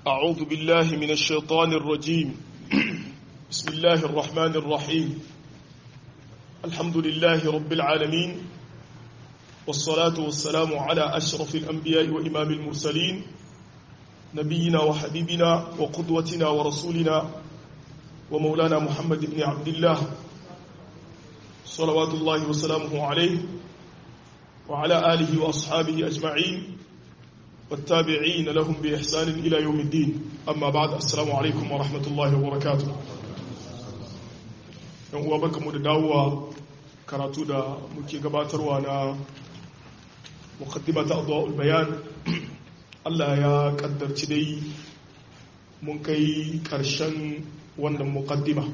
أعوذ بالله من الشيطان الرجيم بسم الله الرحمن الرحيم الحمد لله رب العالمين والصلاة والسلام على أشرف الأنبياء وإمام المرسلين نبينا وحبيبنا وقدوتنا ورسولنا ومولانا محمد بن عبد الله صلوات الله وسلامه عليه وعلى آله وأصحابه أجمعين والتابعين لهم بإحسان إلى يوم الدين أما بعد السلام عليكم ورحمة الله وبركاته yan uwa barkamu da dawowa karatu da muke gabatarwa na muqaddimata adwa'ul bayan Allah ya kaddarci dai mun kai karshen wannan muqaddima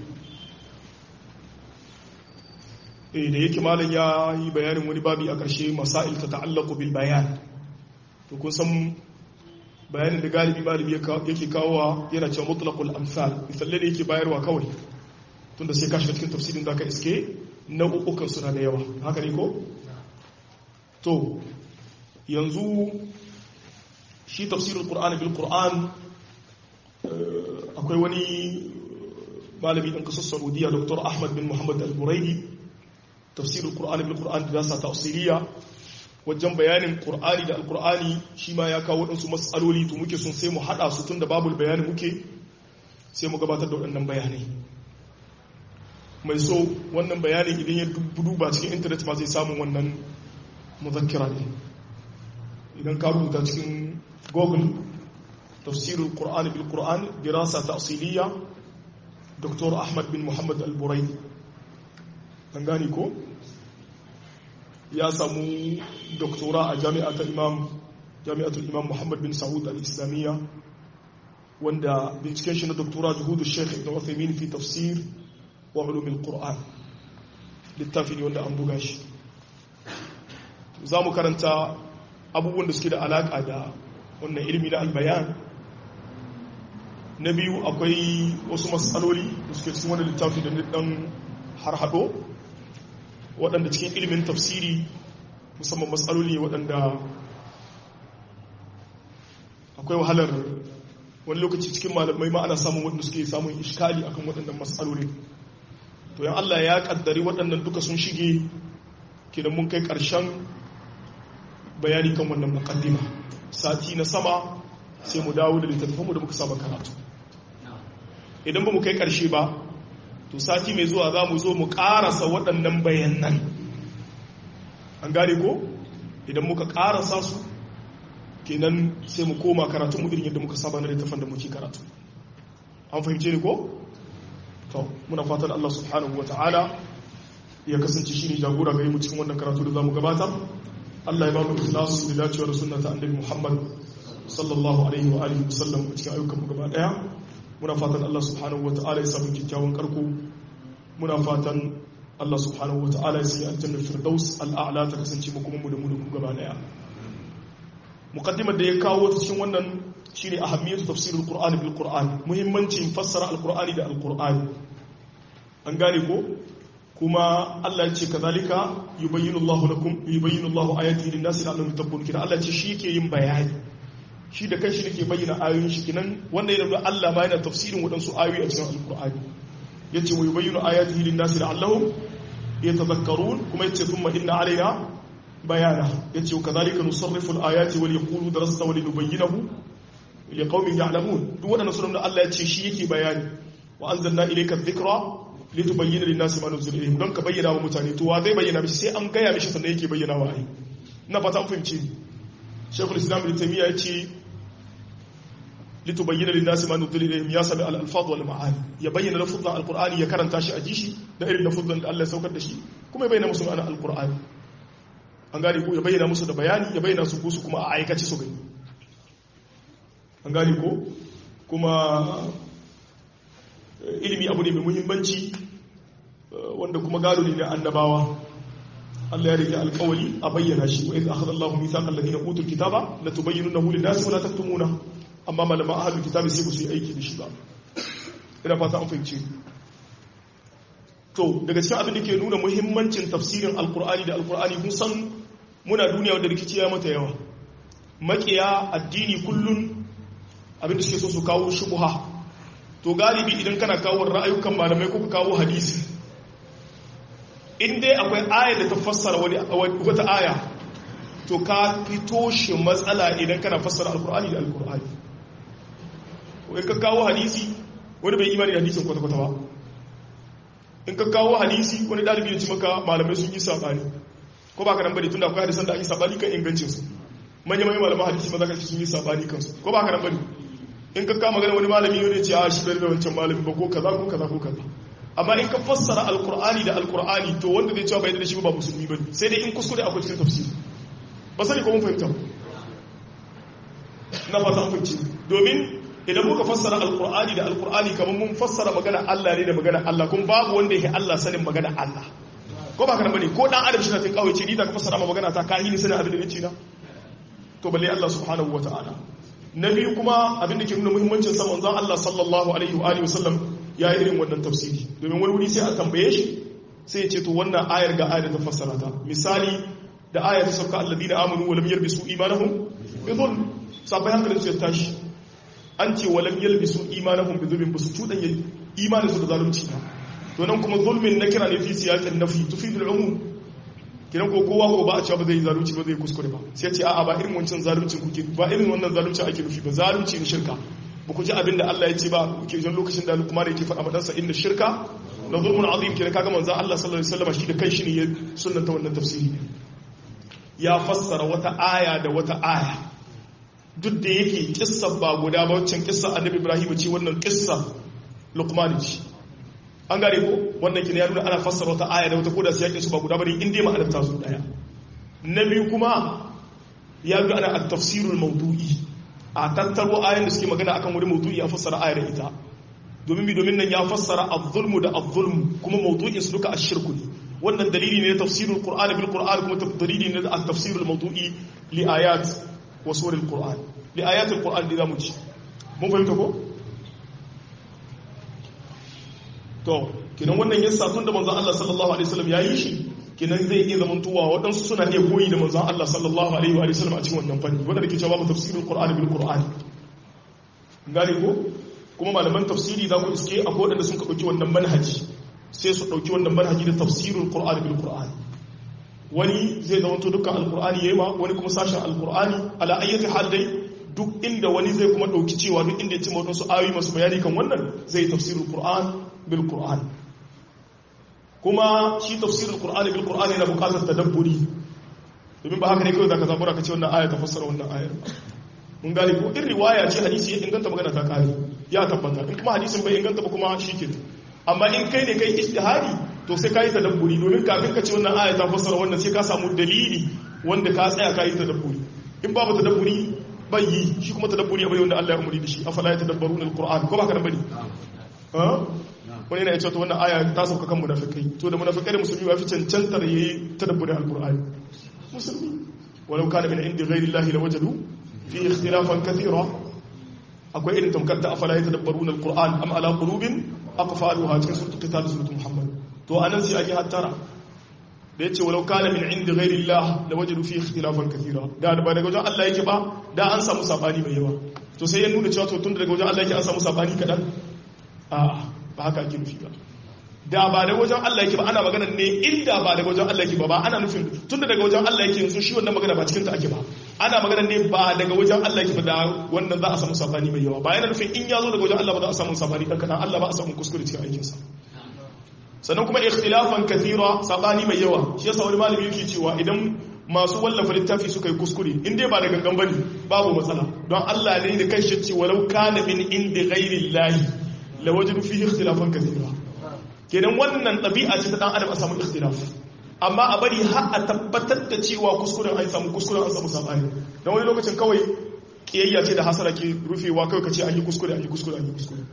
eh da yake malam ya yi bayanin wani babi a karshe masail ta ta'allaqu bil bayan to kun san bayanin da galibi malami yake kawowa yana cewa mutlaqul amsal misalai da yake bayarwa kawai tunda sai ka shiga cikin tafsirin da ka iske nau'ukan suna da yawa haka ne ko to yanzu shi tafsirul qur'ani bil qur'an akwai wani malami ɗan kasar saudiya dr ahmad bin muhammad al-buraidi tafsirul qur'ani bil qur'an da sa tafsiriya wajen bayanin qur'ani da al-qur'ani shi ma ya kawo waɗansu matsaloli to muke sun sai mu haɗa su tun da babu bayani muke sai mu gabatar da waɗannan bayanai mai so wannan bayanin idan ya duba cikin intanet ma zai samun wannan muzakkira ne idan ka rubuta cikin google tafsirul qur'ani bil qur'an dirasa ta'siliya dr ahmad bin muhammad al-burai an gane ko ya samu doktora a jami'atul imam jami'atul imam muhammad bin saud al-islamiyya wanda binciken shi na doktora juhudu sheikh ibn Uthaymeen fi tafsir wa ulumin Qur'an littafi ne wanda an buga shi za mu karanta abubuwan da suke da alaƙa da wannan ilimi na albayan na biyu akwai wasu matsaloli da suke cikin wani littafi da ɗan har haɗo waɗanda cikin ilimin tafsiri musamman matsaloli waɗanda akwai wahalar wani lokaci cikin malamai ma ana samun waɗanda suke samun iskali akan waɗannan matsaloli to yan Allah ya kaddari waɗannan duka sun shige kidan mun kai ƙarshen bayani kan wannan mukaddima sati na sama sai mu dawo da littattafanmu da muka saba karatu idan ba mu kai ƙarshe ba to sati mai zuwa za mu zo mu ƙarasa waɗannan bayanan an gane ko idan muka ƙarasa su kenan sai mu koma karatun mu irin yadda muka saba na littattafan da muke karatu an fahimce ni ko to muna fatan Allah subhanahu wa ta'ala ya kasance shi ne jagora gare mu cikin wannan karatu da za mu gabatar Allah ya ba mu ikhlasu da dacewa da sunna ta annabi Muhammad sallallahu alaihi wa alihi wasallam a cikin ayyukan mu gaba daya muna fatan Allah subhanahu wa ta'ala ya samu kyakkyawan karko muna fatan Allah subhanahu wa ta'ala ya sanya aljanna firdaus al'a'la ta kasance mu kuma mu da mu da ku gaba daya muqaddimar da ya kawo ta cikin wannan shine ahammiyatu tafsirul qur'ani bil qur'an muhimmancin fassara alqur'ani da alqur'ani an gane ko kuma Allah ya ce kazalika yubayyinu Allahu lakum yubayyinu Allahu ayatihi lin-nasi la'allahum yattaqun kina Allah ce shi yake yin bayani shi da kanshi yake bayyana ayoyin shi kinan wanda yana Allah ma yana tafsirin wadansu ayoyi a cikin alqur'ani yace wa yubayyinu ayatihi lin-nasi la'allahum yatadhakkarun kuma yace thumma inna alaina bayana yace kazalika nusarrifu al-ayati wal yaqulu darasta wa linubayyinahu li qaumin ya'lamun duk wadannan sunan Allah ya ce shi yake bayani wa anzalna ilayka dhikra litubayyana lin-nasi ma nuzila ilayhim don ka bayyana wa mutane to wa zai bayyana mishi sai an gaya mishi sannan yake bayyana wa ai ina fata an fahimci Sheikhul Islam Ibn Taymiyyah ya ce litubayyana lin-nasi ma nuzila ilayhim ya sami al-alfaz wal ma'ani ya bayyana lafuzan al-Qur'ani ya karanta shi a jishi da irin lafuzan da Allah ya saukar da shi kuma ya bayyana musu ma'anar al-Qur'ani an gane ko ya bayyana musu da bayani ya bayyana su su kuma a aikace su gani an gane ko kuma ilimi abu ne mai muhimmanci wanda kuma gado ne na annabawa Allah ya rike alkawali a bayyana shi wa idh akhadha Allahu mithaqal ladina utul kitaba la tubayyinunahu lin-nasi wa la taktumuna amma malama ahlul kitabi sai su yi aiki da shi ba ina fata an fahimce to daga cikin abin da ke nuna muhimmancin tafsirin alkur'ani da alkur'ani kun san muna duniya wadda rikici ya mata yawa makiya addini kullun abin da suke so su kawo shubha to galibi idan kana kawo ra'ayukan malamai ko ka kawo hadisi in dai akwai aya da ta fassara wata aya to ka fito shi matsala idan kana fassara alkur'ani da alkur'ani in ka kawo hadisi wani bai imani da hadisin kwata-kwata ba in ka kawo hadisi wani dalibi ya ci maka malamai sun yi sabani ko ba ka nan bane tunda akwai hadisan da ake sabani kan ingancin su manya manya malaman hadisi maza ka sun yi sabani kansu ko ba ka nan bane in ka kama gana wani malami wani ce a shi bai da wancan malami ba ko kaza ko kaza ko kaza amma in ka fassara alkur'ani da alkur'ani to wanda zai cewa bai da shi ba musulmi bane sai dai in kuskure akwai cikin tafsiri ba sani ko mun fahimta na fata an fahimci domin idan muka fassara alkur'ani da alkur'ani kamar mun fassara magana Allah ne da magana Allah kuma babu wanda yake Allah sanin magana Allah ko ba ka bane ko dan adam shi na tin kawai ce ni da ka fassara ma magana ta kai ni sanin abin da nake na to balle Allah subhanahu wataala na biyu kuma abin da ke nuna muhimmancin sa manzon Allah sallallahu alaihi wa alihi wasallam ya yi irin wannan tafsiri domin wani wuri sai a tambaye shi sai ya ce to wannan ayar ga ayar da ta fassara ta misali da ayar ta sauka alladina amanu wa lam yalbisu imanahum bi dhulm sabai hankalin su ya tashi an ce wa lam yalbisu imanahum bi dhulm basu tudan imanin su da zalunci ba to nan kuma zulmin na kira ne fi siyaqin nafi tufidu al-umum kiran ko kowa ko ba a cewa ba zai zalunci ba zai kuskure ba sai ce a'a ba irin wancan zaluncin kuke ba irin wannan zaluncin ake nufi ba zalunci ne shirka ba ku ji abin da Allah ya ce ba kuke jan lokacin da kuma da yake faɗa madansa inda shirka da zulmun azim kira kaga manzo Allah sallallahu alaihi wasallam shi da kai shi ne ya sunnanta wannan tafsiri ya fassara wata aya da wata aya duk da yake kissa ba guda ba wancan kissa annabi Ibrahim ce wannan kissa Luqman ce an gare ko wannan kina ya nuna ana fassara wata aya da wata koda sai su ba guda bane in dai ma'anar ta su daya na biyu kuma ya nuna ana at-tafsirul mawdu'i a tattaro ayan da suke magana akan wani mawdu'i a fassara ayar da ita domin bi domin nan ya fassara az-zulmu da az-zulmu kuma mawdu'in su duka ash-shirku ne wannan dalili ne na tafsirul qur'an bil qur'an kuma dalili ne na tafsirul mawdu'i li ayat wa suril qur'an li ayat al-qur'an da zamu ci mun fahimta ko to kinan wannan yasa tun da manzon Allah sallallahu alaihi wasallam yayi shi kinan zai iya zaman tuwa waɗansu suna iya koyi da manzon Allah sallallahu alaihi wa sallam a cikin wannan fanni wanda ke cewa ba tafsirul qur'ani bil qur'ani gane ko kuma malaman tafsiri za ku iske a waɗanda sun ɗauki wannan manhaji sai su ɗauki wannan manhaji da tafsirul qur'ani bil qur'ani wani zai zama to dukkan alqur'ani yayi ma wani kuma sashen alqur'ani ala ayyati hal dai duk inda wani zai kuma ɗauki cewa duk inda ya ci waɗansu ayoyi masu bayani kan wannan zai tafsirul qur'an bil qur'an kuma shi tafsirul qur'ani bil qur'an yana buƙatar tadabburi domin ba haka ne kawai zaka zabura ka ce wannan aya ta fassara wannan ayar mun gane ko in riwaya ce hadisi ya inganta magana ta kare ya tabbata in kuma hadisin bai inganta ba kuma shike amma in kai ne kai ijtihadi to sai kai tadabburi domin kafin ka ce wannan aya ta fassara wannan sai ka samu dalili wanda ka tsaya kai tadabburi in babu tadabburi bai yi shi kuma tadabburi abai wanda Allah ya umuri da shi afala ya tadabbaruna alquran ko ba ka nan bane ha wani yana ya ce wannan aya ta sauka kan munafikai to da munafikai da musulmi ba fi cancantar yayi tadabburin alqur'ani musulmi walau kana min indi ghairi llahi lawajadu fi ikhtilafan kathira akwai irin tamkar ta afala yatadabbaruna alquran am ala qulubin aqfaluha cikin suratul qital suratul muhammad to anan sai ake hattara da yace walau kana min indi ghairi llah lawajadu fi ikhtilafan kathira da ba daga wajen Allah yake ba da an samu sabani mai yawa to sai ya nuna cewa to tun daga wajen Allah yake an samu sabani kadan a'a ba haka ake nufi ba da ba daga wajen Allah yake ba ana magana ne inda ba daga wajen Allah yake ba ba ana nufin tunda daga wajen Allah yake yanzu shi wannan magana ba cikin ta ake ba ana magana ne ba daga wajen Allah yake ba da wannan za a samu sabani mai yawa ba yana nufin in ya zo daga wajen Allah ba za a samu sabani dan kana Allah ba a samu kuskure cikin aikin sa sannan kuma ikhtilafan kathira sabani mai yawa shi yasa wani malami yake cewa idan masu wallafa littafi suka yi kuskure in dai ba da gangan bane babu matsala don Allah ne da kai shi ce walau kana min indi ghairi llahi lawajadu fihi ikhtilafan kathira kenan wannan ɗabi'a ce ta dan adam a samu ikhtilaf amma a bari har a tabbatar da cewa kuskuren an samu kuskuren an samu sabani dan wani lokacin kawai kiyayya ce da hasara ke rufewa kawai kace an yi kuskure an yi kuskure an yi kuskure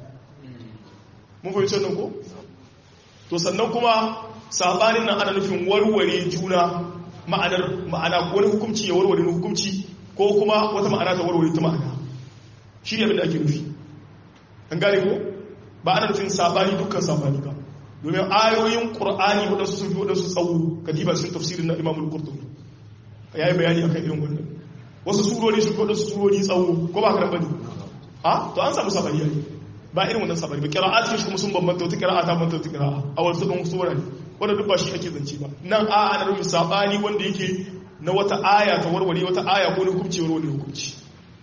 mun fahimci wannan ko to sannan kuma sabanin nan ana nufin warware juna ma'anar ma'ana wani hukunci ya warware hukunci ko kuma wata ma'ana ta warware ta ma'ana shi ne abin da ake nufi an gane ko ba ana nufin sabani dukkan sabani ba domin ayoyin ƙur'ani waɗansu sun fi waɗansu tsawo kadiba sun tafsirin na imamul qurtubi ya yi bayani akan irin wannan wasu surori sun fi waɗansu surori tsawo ko ba ka bane a to an samu sabani yayi ba irin wannan sabani ba qira'at shi kuma sun bambanta wata qira'a ta bambanta wata qira'a a wasu dan sura ne wanda duk ba shi ake zance ba nan a ana rubin sabani wanda yake na wata aya ta warware wata aya ko ne hukunci warware hukunci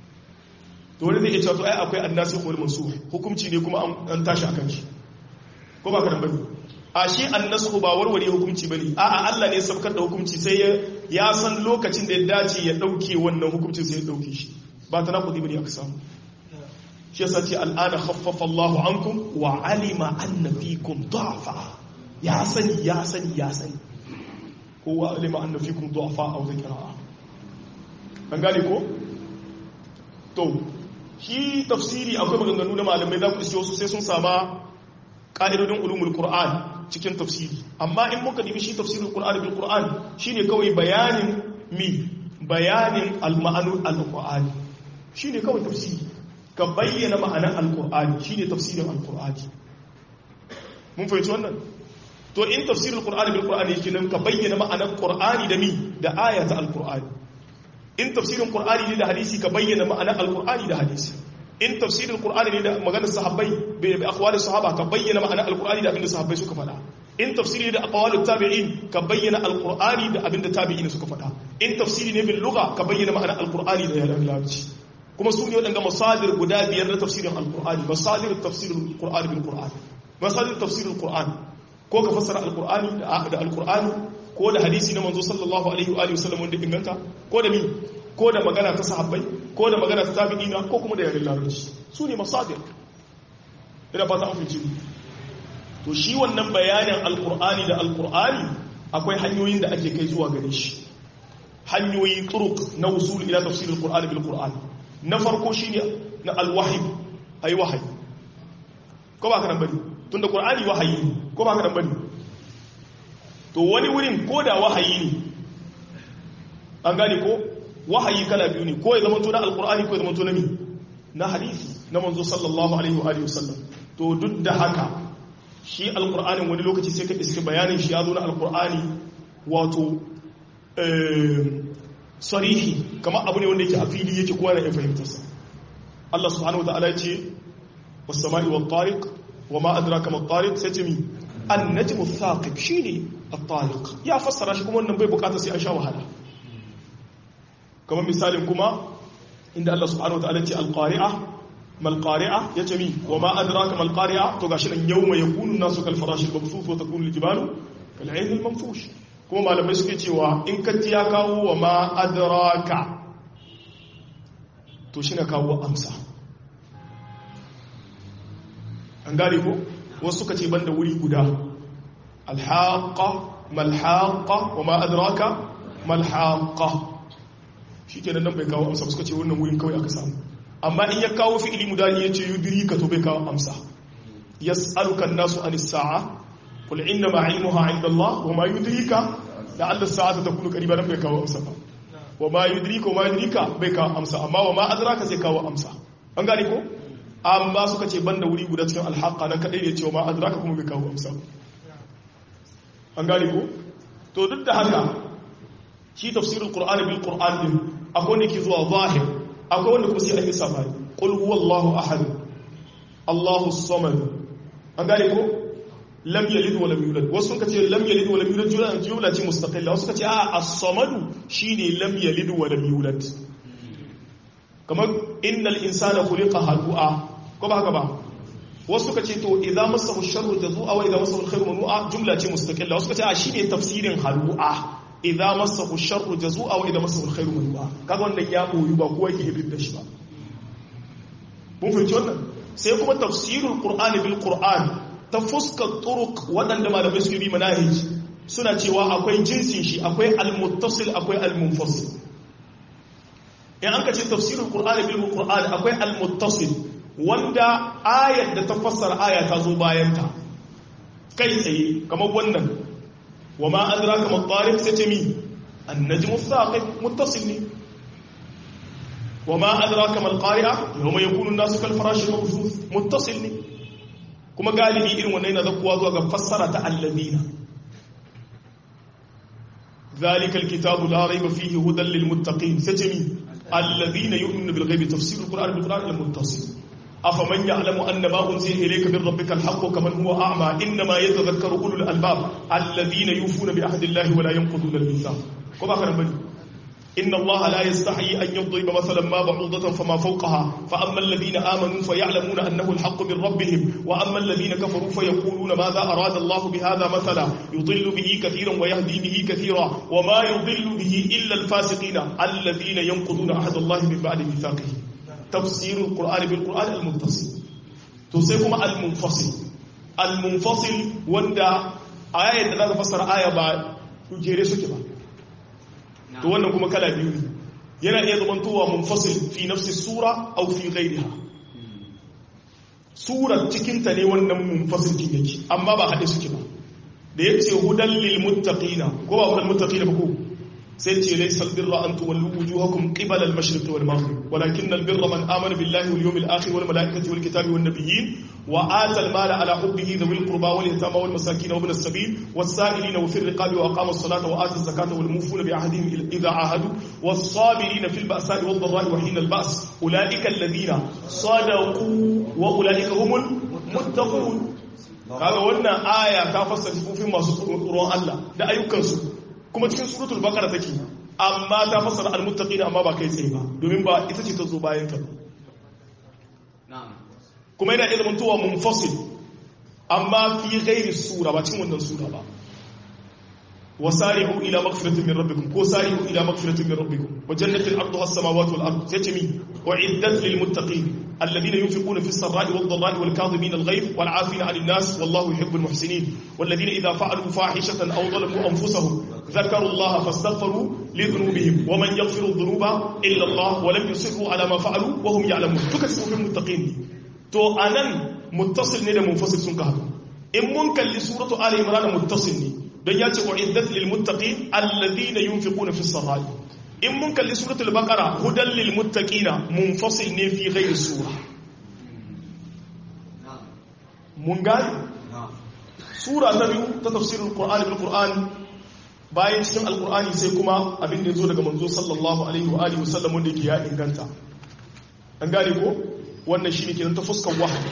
to wani zai iya cewa to ai akwai annasikh wal mansukh hukunci ne kuma an tashi akan shi ko ba ka dan bane a shi annasikh ba warware hukunci bane a a Allah ne sabkar da hukunci sai ya san lokacin da ya dace ya dauke wannan hukuncin sai ya dauke shi ba ta nakudi bane aka samu shi yasa ce al'ana khaffafa Allah ankum wa alima anna fikum du'afa ya sani ya sani ya sani ko wa alima anna fikum du'afa aw dhikra an gane ko to shi tafsiri akwai maganganu na malamai za ku iske wasu sai sun sama ƙa'idodin ulumul qur'an cikin tafsiri amma in muka dibi shi tafsirul qur'an bil qur'an shine kawai bayanin mi bayanin al-ma'anul al-qur'ani shine kawai tafsiri ka bayyana ma'anar al-qur'ani shine tafsirin al-qur'ani mun fahimci wannan to in tafsirul qur'ani bil qur'ani yake nan ka bayyana ma'anar qur'ani da mi da ayata al-qur'ani in tafsirin qur'ani ne da hadisi ka bayyana ma'anar al-qur'ani da hadisi in tafsirin qur'ani ne da maganar sahabbai bi aqwalis sahaba ka bayyana ma'anar al-qur'ani da abinda sahabbai suka faɗa in tafsiri ne da aqwalut tabi'in ka bayyana al-qur'ani da abinda tabi'in suka faɗa in tafsiri ne bil lugha ka bayyana ma'anar al-qur'ani da yaran larabci kuma su ne wadanda masadir guda biyar na tafsirin al-qur'ani masadir tafsirin qur'ani bil qur'ani masadir tafsirin qur'ani ko ka fassara al-qur'ani da al-qur'ani ko da hadisi na manzo sallallahu alaihi wa alihi wasallam wanda inganta ko da mi ko da magana ta sahabbai ko da magana ta tabi'ina ko kuma da yaren larabci su ne masadir ina ba ta amince to shi wannan bayanin alkur'ani da alkur'ani akwai hanyoyin da ake kai zuwa gare shi hanyoyi turuk na usul ila tafsir alkur'ani bil qur'an na farko shine na alwahyi ayi wahayi ko ba ka nan bane tunda qur'ani wahayi ko ba ka nan bane to wani wurin ko da wahayi ne an gane ko wahayi kala biyu ne ko ya zama to na alkur'ani ko ya zama to na mi na hadisi na manzo sallallahu alaihi wa alihi wasallam to duk da haka shi alkur'anin wani lokaci sai ka iske bayanin shi ya zo na alkur'ani wato sarihi kamar abu ne wanda yake a fili yake kowa na ya fahimtarsa Allah subhanahu wa ta'ala ce was sama'i wat tariq wa ma adraka mat tariq sai ce mi an najmu thaqib shine at-tariq ya fassara shi kuma wannan bai bukata sai an sha wahala kamar misalin kuma inda Allah subhanahu wataala ce alqari'a mal qari'a yace mi wa ma adraka mal qari'a to gashi nan yawma yakunu an-nasu kal farash al-mabsuth wa takunu al-jibalu kal 'ayn al-manfush kuma malamai suke cewa in katti ya kawo wa ma adraka to shi na kawo amsa an gane ko wasu suka ce banda wuri guda alhaqa malhaqa wa ma adraka malhaqa shi kenan nan bai kawo amsa suka ce wannan wurin kawai aka samu amma in ya kawo fi'ili mudani ya ce yudiri ka to bai kawo amsa yas'aluka an-nasu anis sa'a qul inna ma 'ilmuha 'inda Allah wa ma yudrika la'alla as-sa'ata takunu qariba nan bai kawo amsa ba wa ma yudrika wa ma yudrika bai kawo amsa amma wa ma adraka sai kawo amsa an gane ko amma suka ce banda wuri guda cikin al-haqqa nan kadai ne cewa ma adraka kuma bai kawo amsa an gane ko to duk da haka shi tafsirul qur'ani bil qur'an din akwai wanda ke zuwa zahir akwai wanda kuma sai an yi safari qul huwallahu ahad allahu samad an gane ko lam yalid wa lam yulad wasu suka ce lam yalid wa lam yulad jumla jumla ce mustaqilla wasu suka ce a as-samad shine lam yalid wa lam yulad kamar innal insana khuliqa halu'a ko ba haka ba wasu suka ce to idza masahu sharru jazua wa idza masahu alkhairu manu'a jumla ce mustaqilla wasu suka ce a shine tafsirin halu'a idza masahu sharru jazua wa idza masahu alkhairu manu'a kaga wannan ya boyu ba kowa yake ibin da shi ba mun fahimci wannan sai kuma tafsirul qur'ani bil qur'an ta fuskar turuq wadanda malamai suke bi manahij suna cewa akwai jinsin shi akwai al-muttasil akwai al-munfasil in an ka ce tafsirul qur'ani bil qur'an akwai al-muttasil wanda ayar da ta fassara aya ta zo bayan ta kai tsaye kamar wannan wa ma adraka ma tariq sai ce mi an-najmu thaqib muttasil ne wa ma adraka ma al-qari'a yawma yakunu an-nasu kal farash al-mabthuth muttasil ne kuma galibi irin wannan yana zakkuwa zuwa ga fassara ta alladina ذلك الكتاب لا ريب فيه هدى للمتقين سجمي الذين يؤمنون بالغيب تفسير القرآن بالقرآن المتصل أفمن يعلم أن ما أنزل إليك من ربك الحق كمن هو أعمى إنما يتذكر أولو الألباب الذين يوفون بعهد الله ولا ينقضون الميثاق كما كان بني إن الله لا يستحي أن يضرب مثلا ما بعوضة فما فوقها فأما الذين آمنوا فيعلمون أنه الحق من ربهم وأما الذين كفروا فيقولون ماذا أراد الله بهذا مثلا يضل به كثيرا ويهدي به كثيرا وما يضل به إلا الفاسقين الذين ينقضون عهد الله من بعد ميثاقه تفسير القرآن بالقرآن المتصل تسيكم المنفصل المنفصل وندا آية لا تفسر آية بعد جيري سكبا to wannan kuma kala biyu ne yana iya zamantowa munfasil fi nafsi sura aw fi ghayriha surar cikin ta ne wannan munfasil kin yake amma ba hade suke ba da yace hudal lil muttaqina ko ba hudal muttaqina ba ko sai ce laysa al birra an tuwallu wujuhakum qibala al mashriq wal maghrib walakin al birra man amana billahi wal yawmil akhir wal malaikati wal kitabi wan nabiyyin wa ata al mala ala hubbihi dhawil qurba wal yatama wal masakin wa ibn as sabil was sa'ilin wa fi al riqabi wa aqama as salata wa ata az zakata wal mufuna bi ahdihim idha ahadu was sabirin fil ba'sa'i wad dharra'i wa hina al ba's ulaika alladhina sadaqu wa ulaika humul muttaqun kaga wannan aya ta fassara sifofin masu tsoron Allah da ayyukansu kuma cikin suratul baqara take amma ta fassara almuttaqina amma ba kai tsaye ba domin ba ita ce ta zo bayan ta kuma yana ilmin tuwa munfasil amma fi ghairi sura ba cikin wannan sura ba wasari'u ila maghfiratin min rabbikum ko sari'u ila maghfiratin min rabbikum wa jannatin arduha as-samawati wal ard sai ce mi uiddat lil muttaqin alladhina yunfiquna fi as-sarra'i wad dharra'i wal kadhimin al-ghayz wal 'afina 'anil nas wallahu yuhibbul muhsinin والذين إذا فعلوا فاحشة أو ظلموا أنفسهم ذكروا الله فاستغفروا لذنوبهم ومن يغفر الذنوب إلا الله ولم يصروا على ما فعلوا وهم يعلمون تكتبوا في المتقين تو أنا متصل ne da munfasil sun ka haɗu in mun kalli suratu ali imran muttasil ne don ya ce uiddat lil muttaqin alladhina yunfiquna fi sarra'i in mun kalli suratul baqara hudan lil muttaqina munfasil ne fi ghairi sura mun gani sura ta biyu ta tafsirin qur'ani bil qur'ani bayan cikin alqur'ani sai kuma abin da yazo daga manzo sallallahu alaihi wa alihi wasallam wanda yake ya inganta an gane ko wannan shine kenan ta fuskar wahayi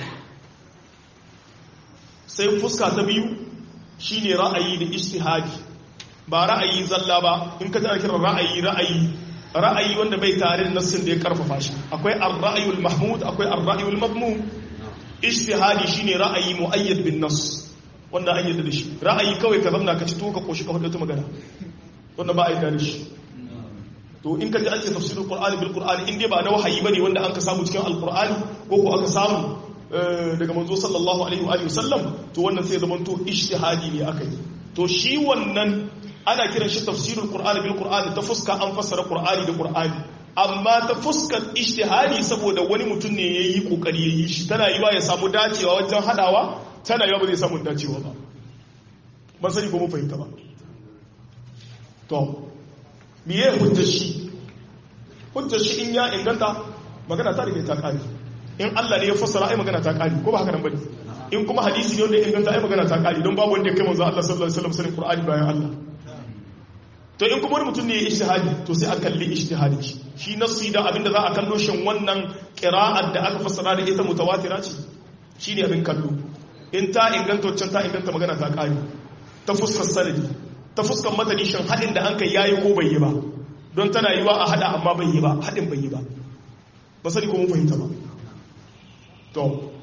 sai fuska ta biyu shine ra'ayi da ijtihadi ba ra'ayi zalla ba in ka tana kiran ra'ayi ra'ayi ra'ayi wanda bai tare da nassin da ya karfafa shi akwai ar-ra'yul mahmud akwai ar-ra'yul madmum ijtihadi shine ra'ayi muayyad bin nas wanda an yadda da shi ra'ayi kawai ka zamna ka ci to ka koshi ka hudu ta magana wanda ba a yi da shi to in ka ji an ce tafsirul qur'ani bil qur'ani in dai ba na wahayi bane wanda an ka samu cikin alqur'ani ko ko aka samu daga manzo sallallahu alaihi wa alihi wasallam to wannan sai zaman to ijtihadi ne aka yi to shi wannan ana kiran shi tafsirul qur'ani bil qur'ani ta fuska an fassara qur'ani da qur'ani amma ta fuskar ijtihadi saboda wani mutum ne yayi kokari yayi shi tana yiwa ya samu dacewa wajen hadawa tana yiwa ba zai samu dacewa ba ban sani ko mun fahimta ba to miye hujjar shi hujjar shi in ya inganta magana ta rike ta kare in Allah ne ya fassara ai magana ta kare ko ba haka nan bane in kuma hadisi ne wanda ya inganta ai magana ta kare don babu wanda ya kai manzo Allah sallallahu alaihi wasallam sanin Qur'ani bayan Allah to in kuma wani mutum ne ya ijtihadi to sai a kalli ijtihadi shi shi nassi da abinda za a kallo shin wannan qira'at da aka fassara da ita mutawatira ce shine abin kallo in ta inganta wancan ta inganta magana ta kare ta fuskar sanadi ta fuskar matani shin hadin da an kai yayi ko bai yi ba don tana yiwa a hada amma bai yi ba hadin bai yi ba ba sani ko mun fahimta ba to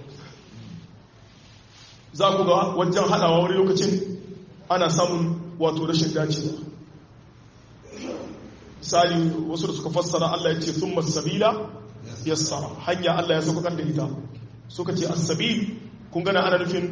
za ku ga wajen hadawa wani lokacin ana samun wato rashin dacewa misali wasu da suka fassara Allah ya ce sun masabila yassara hanya Allah ya saukar da ita suka ce asabil kun gana ana nufin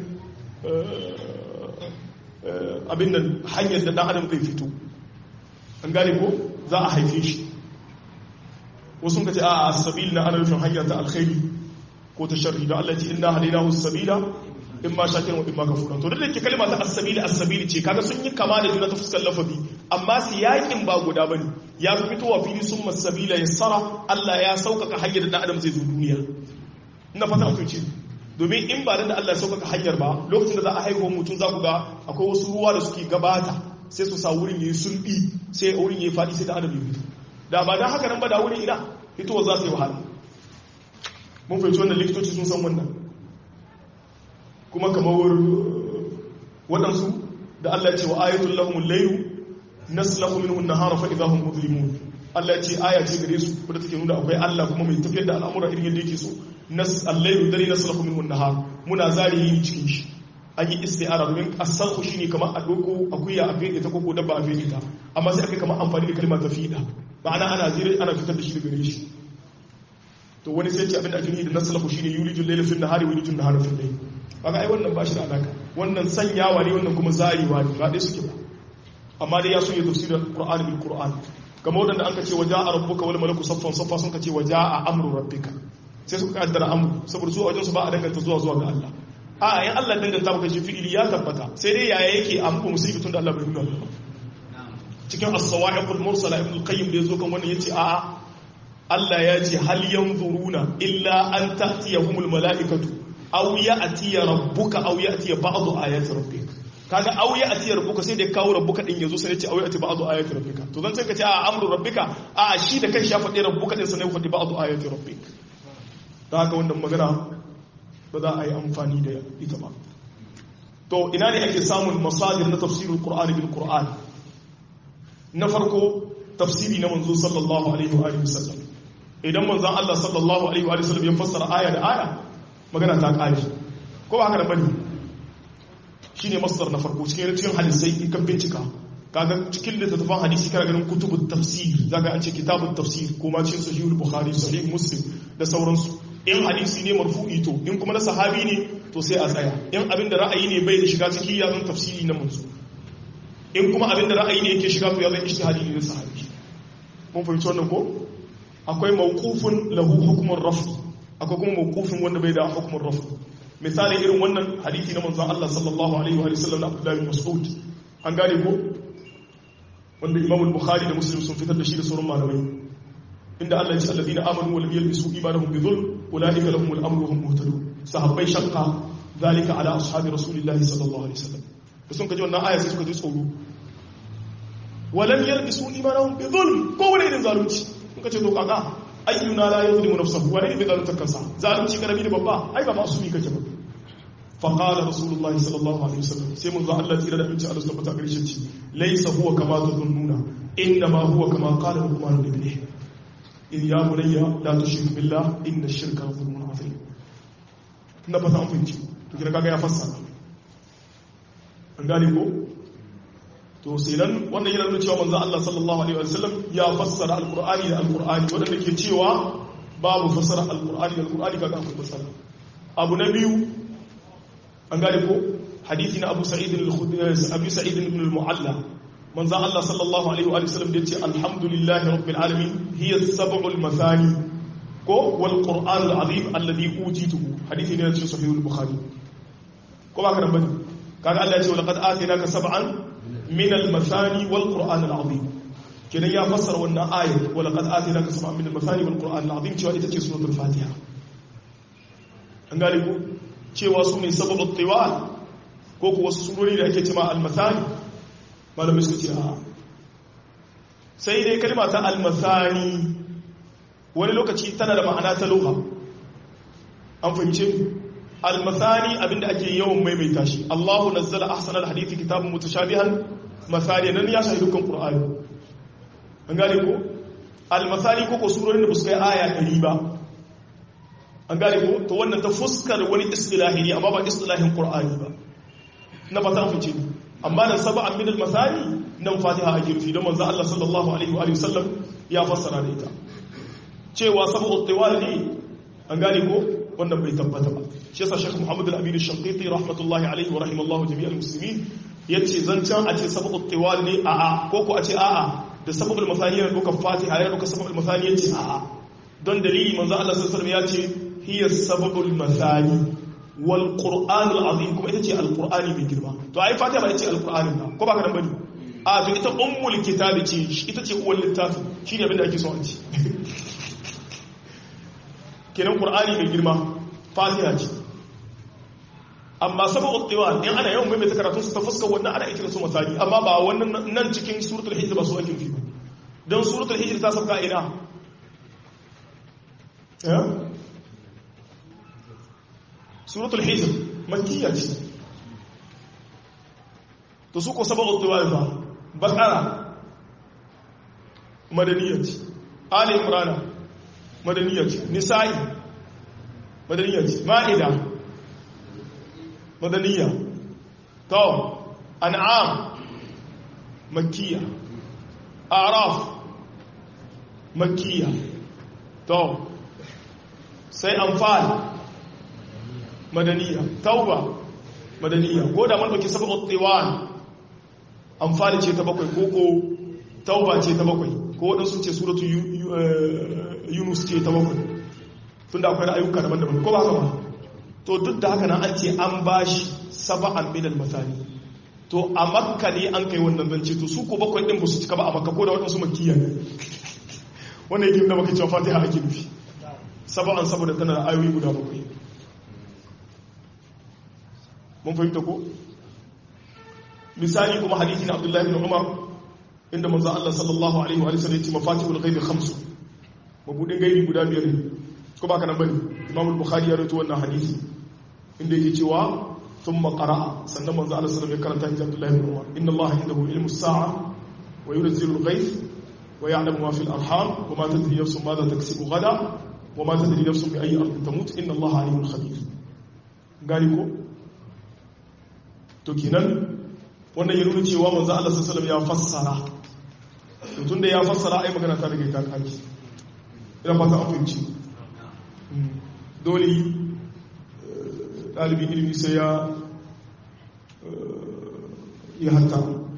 abin nan hanyar da ɗan adam zai fito an gane ko za a haife shi wasu ka ce a asabil na ana nufin hanyar ta alkhairi ko ta sharri da Allah ya ce inna hadainahu sabila in ma shakirin wa in ma kafura to duk da ke kalma ta as-sabili as-sabili ce kaga sun yi kama da juna ta fuskar lafazi amma siyakin ba guda bane ya fi fitowa fili sun masabila yassara Allah ya sauƙaƙa hanyar da adam zai zo duniya ina fata mutum ce domin in ba da Allah ya sauƙaƙa hanyar ba lokacin da za a haihuwa mutum za ku ga akwai wasu ruwa da suke gabata sai su sa wurin yayi sulbi sai wurin yayi faɗi sai da adam ya fito da ba dan haka nan ba da wurin ina fitowa za su yi wahala mun fahimci wannan likitoci sun san wannan kuma kamar waɗansu da Allah ce wa ayatul lahumul laylu naslahu minhu an-nahara fa idahum mudlimun Allah ce aya ce gare su wadda take nuna akwai Allah kuma mai tafiyar da al'amura irin yadda yake so nas al-laylu dare naslahu minhu an-nahar muna zari yin cikin shi an yi isti'ara domin as-sarhu shine kamar a doko akuya a fede ta koko dabba a fede ta amma sai aka kamar amfani da kalmar tafida ma'ana ana zire ana fitar da shi daga gare shi to wani sai ce abin da ake nufi da naslahu shine yulijul layla fil nahari wa yulijul nahara fil layl kaga ai wannan ba shi da alaka wannan sanyawa ne wannan kuma zarewa ne ba dai suke ba amma dai ya so ya tafsira qur'ani bil qur'an kamar wadanda an ka ce waja'a rabbuka wal malaku saffan saffa sun ka ce waja'a amru rabbika sai suka kaddara amru saboda su a wajen su ba a danganta zuwa zuwa ga Allah a yan Allah danganta maka shi fi'ili ya tabbata sai dai yaya yake amru musulmi tun da Allah bai nuna cikin as-sawa'iqul mursala ibn al-qayyim da yazo kan wannan yace a'a Allah ya ce hal yanzuruna illa an ta'tiyahumul mala'ikatu aw ya'tiya rabbuka aw ya'tiya ba'du ayati rabbika kaga aw ya'tiya rabbuka sai da kawo rabbuka din yazo sai ya ce aw ya'ti ba'du ayati rabbika to zan sai ka ce a amru rabbika a shi da kai shafa ɗaya rabbuka din sanai faɗi ba'du ayati rabbika da haka wannan magana ba za a yi amfani da ita ba to ina ne ake samun masadir na tafsirul qur'ani bil qur'an na farko tafsiri na manzo sallallahu alaihi wa alihi wasallam idan manzon Allah sallallahu alaihi wa sallam ya fassara aya da aya magana ta kare ko ba haka da bane shine masdar na farko cikin cikin hadisai in kan bincika kaga cikin littattafan hadisi kana ganin kutubut tafsir zaka an ce kitabut tafsir ko ma cikin sahihul bukhari sahih muslim da sauransu in hadisi ne marfu'i to in kuma na sahabi ne to sai a tsaya in abin da ra'ayi ne bai da shiga ciki ya zan tafsiri na manzo in kuma abin da ra'ayi ne yake shiga to ya zan ijtihadi ne na sahabi mun fahimci wannan ko akwai mawqufun lahu hukmun rafi akwai kuma mawqufin wanda bai da hukmun rafi misali irin wannan hadisi na manzon Allah sallallahu alaihi wa sallam na Abdullah bin Mas'ud an gane ko wanda Imam al-Bukhari da Muslim sun fitar da shi da sauran malamai inda Allah ya ce alladhina amanu wa lam yalbisu imanahum bi dhulm ulaika lahumul amru wa hum muhtadun sahabbai shaqqa zalika ala ashabi rasulillahi sallallahu alaihi wasallam da sun kaji wannan aya sai suka ji tsoro wa lam yalbisu imanahum bi dhulm ko wani irin zalunci kun kace to kaga ayyuna la yuzlimu nafsahu wa la yuzlimu zalunta kansa zalunci karami da babba ai ba masu kake ba fa qala rasulullahi sallallahu alaihi wasallam sai mun zo Allah tsira da aminci Allah subhanahu wa ta'ala ce laysa huwa kama tadhunnuna inna ma huwa kama qala luqman ibnihi in ya bunayya la tushrik billah inna ash-shirka la dhulmun azim na fata an fahimci to kira kaga ya fassara an gane ko to sai nan wannan yana nuna cewa manzo Allah sallallahu alaihi wasallam ya fassara alqur'ani da alqur'ani wanda ke cewa babu fassara alqur'ani da alqur'ani kaga akwai fassara abu na biyu an gane ko hadisi na Abu Sa'id al-Khudri Abu Sa'id ibn al-Mu'alla manzo Allah sallallahu alaihi wa sallam da yace alhamdulillahi rabbil alamin hiya sab'ul mathani ko wal qur'an al-azim alladhi utituhu hadisi ne cikin sahih al-bukhari ko ba ka nan bane kaga Allah ya ce laqad atinaka sab'an min al-mathani wal qur'an al-azim kenan ya fassara wannan ayat wa laqad atinaka sab'an min al-mathani wal qur'an al-azim cewa ita ce suratul fatiha an gane ko cewa su ne sababut tiwal ko ko wasu surori da ake cewa al-mathani malamai suka ce a sai dai kalma ta almasani wani lokaci tana da ma'ana ta loha an fahimce almasani abinda ake yawan maimaita shi Allahu nazzala ahsanal hadithi kitabun mutashabihan masani nan ya shahi dukkan qur'ani an gane ko almasani ko ko surorin da ba su kai aya 100 ba an gane ko to wannan ta fuskar wani istilahi ne amma ba istilahin qur'ani ba na fata an fahimce amma nan saba'an min al-masani nan fatiha ake rufi don manzo Allah sallallahu alaihi wa sallam ya fassara da ita cewa sab'u tiwal ne an gane ko wannan bai tabbata ba shi yasa Sheikh Muhammad al-Amin al-Shanqiti rahmatullahi alaihi wa rahimallahu jami'al muslimin yace zancan a ce sab'u tiwal ne a'a ko ko a ce a'a da sab'ul masani yana duka fatiha yana duka sab'ul masani yace a'a don dalili manzo Allah sallallahu alaihi wa sallam yace hiya sab'ul masani wal qur'anul azim kuma ita ce alqur'ani mai girma to ai fatiha ba ita ce alqur'anin ba ko ba ka nan bane a to ita ummul kitabi ce ita ce uwar littafi shine abin da ake so a ci kenan qur'ani mai girma fatiha ce amma sabu tiwa in ana yawan maimaita karatun su ta fuskar wannan ana ikira su misali amma ba wannan nan cikin suratul hijr ba su ake nufi don suratul hijr ta sauka ina suratul hijr makkiya ce to su ko sabaqut tiwal ba baqara madaniya ce ali imran madaniya ce nisa'i madaniya ce ma'ida madaniya to an'am makkiya a'raf makkiya to sai anfal madaniya tauba madaniya ko da man dauki sabaqut tiwal anfal ce ta bakwai koko tauba ce ta bakwai ko wadansu ce suratu yunus ce ta bakwai tunda akwai ayyuka daban-daban ko ba haka ba to duk da haka nan an ce an bashi saba'an min al-masani to a makka ne an kai wannan zance to su ko bakwai din ba su cika ba a makka ko da wadansu makkiya ne wannan yake nuna maka cewa fatiha ake nufi saba'an saboda tana da ayoyi guda bakwai mun fahimta ko misali kuma hadisi na abdullahi bin umar inda manzo Allah sallallahu alaihi wa sallam yace mafatihul ghaibi khamsu mabudin gaibi guda biyar ne ko ba kana bane imam al-bukhari ya rawaito wannan hadisi inda yake cewa thumma qara'a sannan manzo Allah sallallahu alaihi wa sallam ya karanta inda abdullahi bin umar inna Allah indahu ilmu as-sa'a wa yunzilu al-ghayth wa ya'lamu ma fi al-arham wa ma tadri nafsun madha taksibu ghada wa ma tadri nafsun bi ayyi ardin tamut inna Allah alimun khabir gani ko to kenan wannan ya nuna cewa manzo Allah sallallahu ya fassara to tunda ya fassara ai magana ta rage ta kaki ina fata an fahimci dole dalibin ilimi sai ya ya hatta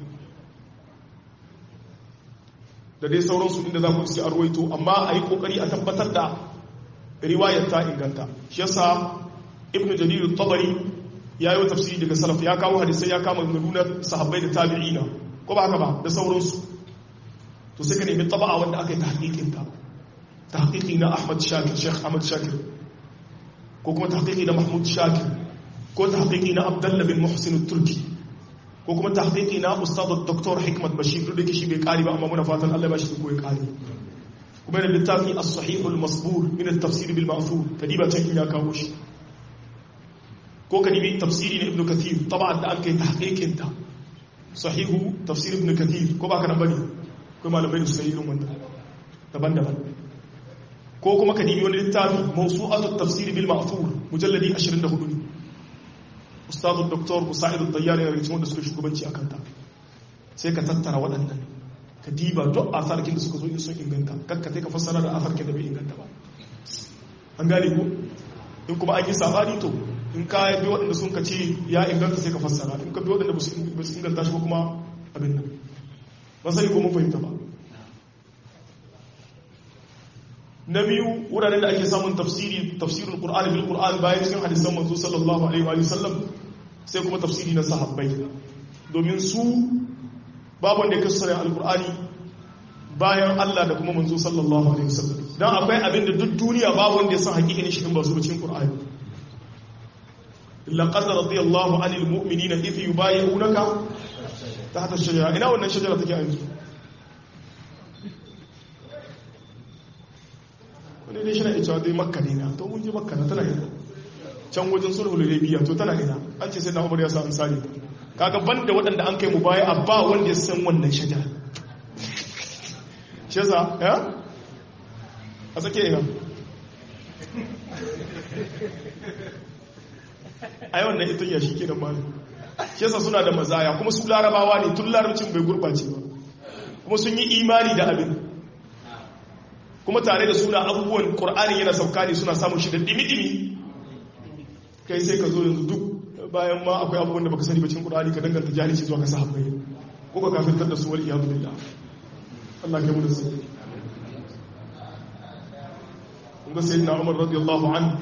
da dai sauransu inda za ku iske a ruwaito amma a yi kokari a tabbatar da riwayar ta inganta shi yasa ibnu jarir tabari ya yi tafsiri daga salaf ya kawo hadisai ya kama nuna sahabbai da tabi'ina ko ba haka ba da sauransu to sai ka nemi taba'a wanda aka yi tahqiqin ta tahqiqi na Ahmad Shakir Sheikh Ahmad Shakir ko kuma tahqiqi na Mahmud Shakir ko tahqiqi na Abdullah bin Muhsin Turki ko kuma tahqiqi na Ustad Dr. Hikmat Bashir da shi bai kari ba amma muna fatan Allah ba shi ko ya kari kuma da littafi as-sahih al-masbur min at-tafsir bil ma'thur kadiba can ya kawo shi ko ka nemi tafsiri na ibn kathir taba'an da an kai tahqiqin ta sahihu tafsir ibn kathir ko ba ka nan bane ko malamai da suka yi irin wanda daban-daban ko kuma ka nemi wani littafi mawsu'atu tafsir bil ma'thur mujalladi 24 ne ustadu doktor musa'id ad-dayyar ya rikici wanda suka shugabanci akan ta sai ka tattara waɗannan ka diba duk asarkin da suka zo in sun inganta kakka sai ka fassara da asarkin da bai inganta ba an gane ko in kuma an yi sabani to in ka bi waɗanda sun ka ce ya inganta sai ka fassara in ka bi waɗanda ba su inganta shi ba kuma abin nan ba sai ko mun fahimta ba na biyu wuraren da ake samun tafsiri tafsirin qur'ani bil qur'an bayan cikin hadisan manzo sallallahu alaihi wa sallam sai kuma tafsiri na sahabbai domin su babu wanda ya kasara alqur'ani bayan Allah da kuma manzo sallallahu alaihi wa sallam dan akwai abin da duk duniya babu wanda ya san hakikin shi in ba su cikin qur'ani laqad radiyallahu anil mu'minina idh yubayyi'unaka tahta ash-shajara ina wannan shajara take yanzu wani ne shi na ita dai makka ne na to mun je makka na tana ina can wajen sulhul hudaybiya to tana ina an ce sai na umar ya sa ansari kaga banda waɗanda an kai mu baya abba wanda ya san wannan shajara shi yasa ya a sake ina a yawan nan ita yashi ke da mali shi yasa suna da mazaya kuma su larabawa ne tun larabcin bai gurɓace ba kuma sun yi imani da abin kuma tare da suna abubuwan ƙur'ani yana sauka ne suna samun shi da dimi-dimi kai sai ka zo yanzu duk bayan ma akwai abubuwan da baka sani bacin ƙur'ani ka danganta jahilci zuwa ka sahabbai ko ka kafirtar da su wal iyadu billah Allah kai mu da su kun ga sayyidina Umar radiyallahu anhu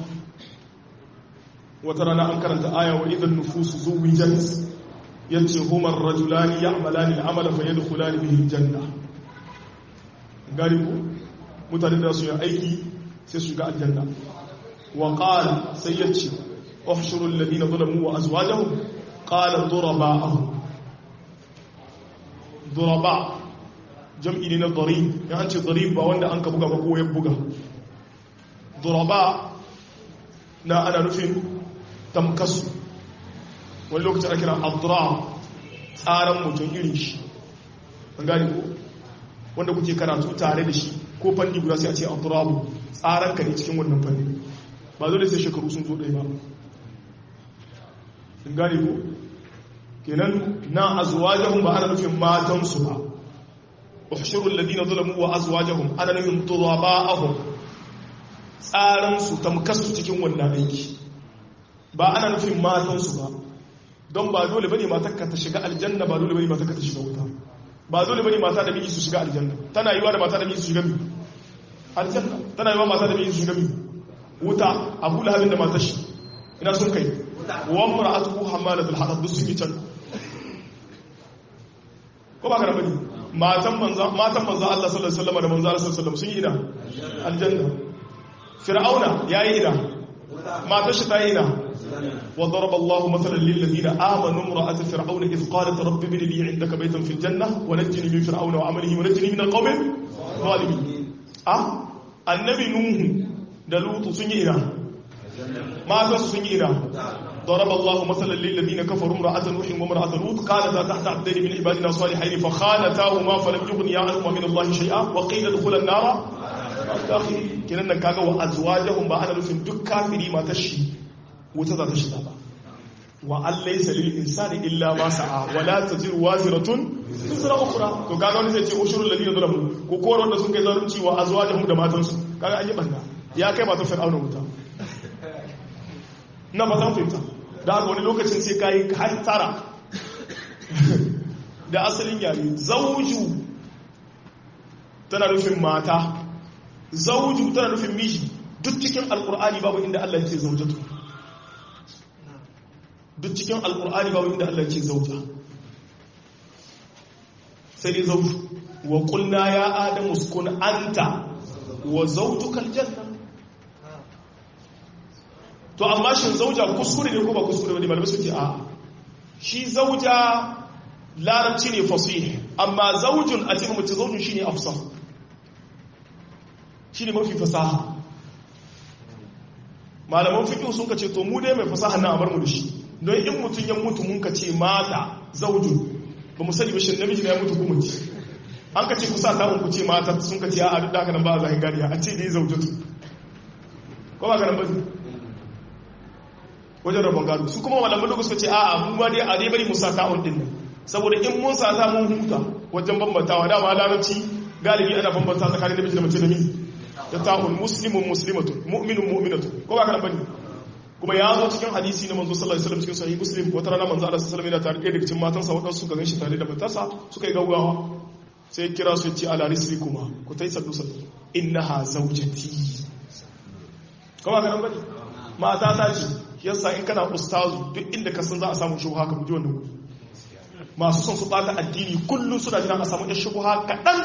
wata rana an karanta aya wa idan nufusu zuwijat yace humar rajulani ya'malani al'amala fayadkhulani bihi janna gari ku mutane da su yi aiki sai su shiga aljanna wa qala sai yace uhshuru alladhina zalamu wa azwajahum qala duraba'ahum duraba jam'i ne na darib ya an ce darib ba wanda an ka buga ba ko ya buga duraba na ana nufin tamkasu wani lokacin ake kira abdurrahman tsaran mutum irin shi an gane ko wanda kuke karatu tare da shi ko fanni guda sai a ce abdurrahman tsaran ka ne cikin wannan fanni ba dole sai shekaru sun zo ɗaya ba an gane ko kenan na azwajahum ba ana nufin matansu ba uhshuru alladhina zalamu wa azwajahum ana nufin turaba'ahum tsaran su tamkasu cikin wannan aiki ba ana nufin matansu ba don ba dole bane matarka ta shiga aljanna ba dole bane matarka ta shiga wuta ba dole bane mata da miji su shiga aljanna tana yiwa da mata da miji su shiga mi aljanna tana yiwa mata da miji su shiga mi wuta abu lahabin da matar shi ina sun kai wa mar'atuhu hammalatul hatab duk sun yi can ko ba ka da bane matan manzo matan manzo Allah sallallahu alaihi wasallam da manzo Allah sallallahu alaihi wasallam sun yi ina aljanna fir'auna yayi ina matar shi ta yi ina وضرب الله مثلا للذين آمنوا امرأة فرعون إذ قالت رب ابن لي عندك بيتا في الجنة ونجني من فرعون وعمله ونجني من القوم الظالمين أه النبي نوح دلوط سنينا ما سنينا ضرب الله مثلا للذين كفروا امرأة نوح وامرأة لوط قالتا تحت عبدين من عبادنا صالحين فخانتاهما فلم يغنيا عنهما من الله شيئا وقيل ادخلا النار kenan kaga wa azwajahum ba ana nufin duk kafiri matar shi wuta za ta shiga ba wa allai salil insani illa ma sa'a wa la taziru waziratun tuzra ukhra to kaga wani zai ce ushurul ladina zalamu ko ko wanda sun kai zalunci wa azwajuhum da matansu kaga an yi banda ya kai matan fir'auna wuta na ba zan fahimta da haka wani lokacin sai kai har tara da asalin yare zauju tana nufin mata zauju tana nufin miji duk cikin alkur'ani babu inda Allah ya ce zaujatu duk cikin alkur'ani babu inda Allah ce zauja sai dai zauju wa qulna ya adamu uskun anta wa zawjuka aljanna to amma shin zauja kuskure ne ko ba kuskure bane malamai suke a shi zauja larabci ne fasih amma zaujun a cikin mace zaujun shine afsah shine mafi fasaha malaman fiqh sun kace to mu dai mai fasaha na abar mu da shi don in mutum ya mutu mun ka ce mata zaujun ba mu sani ba shin namiji ya mutu kuma ci an ka ce kusa ta ku ce mata sun ka ce a duk da haka nan ba a zahin gariya a ce dai zaujatu ko ba ka nan ba wajen rabon gado su kuma malaman da suka ce a mu ma dai a dai bari mu sa ta'un din nan saboda in mun sa ta mun huta wajen bambantawa dama larabci galibi ana bambanta tsakanin namiji da mace da miji da ta'un muslimun muslimatun mu'minun mu'minatun ko ba ka nan bane kuma ya zo cikin hadisi na manzo sallallahu alaihi wasallam cikin sahih muslim wata rana manzo Allah sallallahu alaihi wasallam yana tare da cikin matansa wadansu suka ganshi tare da matarsa suka yi gaugawa sai kira su ce ala risri kuma ku tai saddu saddu innaha zawjati kuma ga nan bane mata ta ce yasa in kana ustazu duk inda ka san za a samu shubha ka buji wannan masu son su bata addini kullum suna jira a samu shubha kadan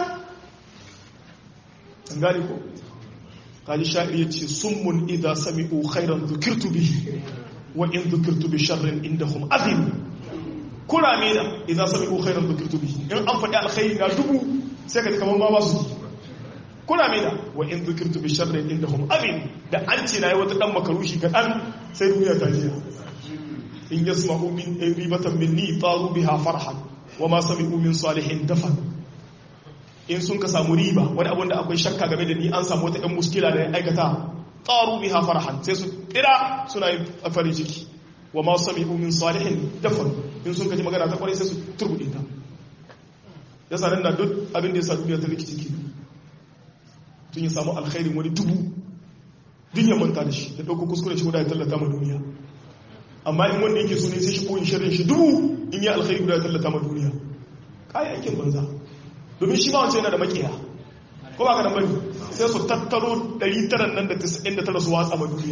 an gane ko kaji sha'ir ya ce summun idha sami'u khairan dhukirtu bihi wa in dhukirtu bi sharrin indahum azim kurame da idha sami'u khairan dhukirtu bihi in an faɗi alkhairi na dubu sai ka kamar ma ba su kurame da wa in dhukirtu bi sharrin indahum azim da an ce nayi wata dan makarushi ga dan sai duniya ta jiya in yasma'u min ribatan minni taru biha farhan wa ma sami'u min salihin dafan in sun ka samu riba wani abin da akwai shakka game da ni an samu wata 'yan muskila da ya aikata ƙaru biha farhan sai su ƙira suna yin farin ciki wa ma sami umin salihin dafan in sun kaji magana ta kwarai sai su turbuɗe ta ya sanar da duk abin da ya sa duniya ta rikici ke tun ya samu alkhairin wani dubu duk ya manta da shi da ɗauko kuskure shi guda ya tallata ma duniya amma in wanda yake so ne sai shi koyin shirin shi dubu in yi alkhairi guda ya tallata ma duniya kayan aikin banza domin shi ma wancan yana da makiya ko ba ka da bane sai su tattaro 900 nan da 99 su watsa ma duniya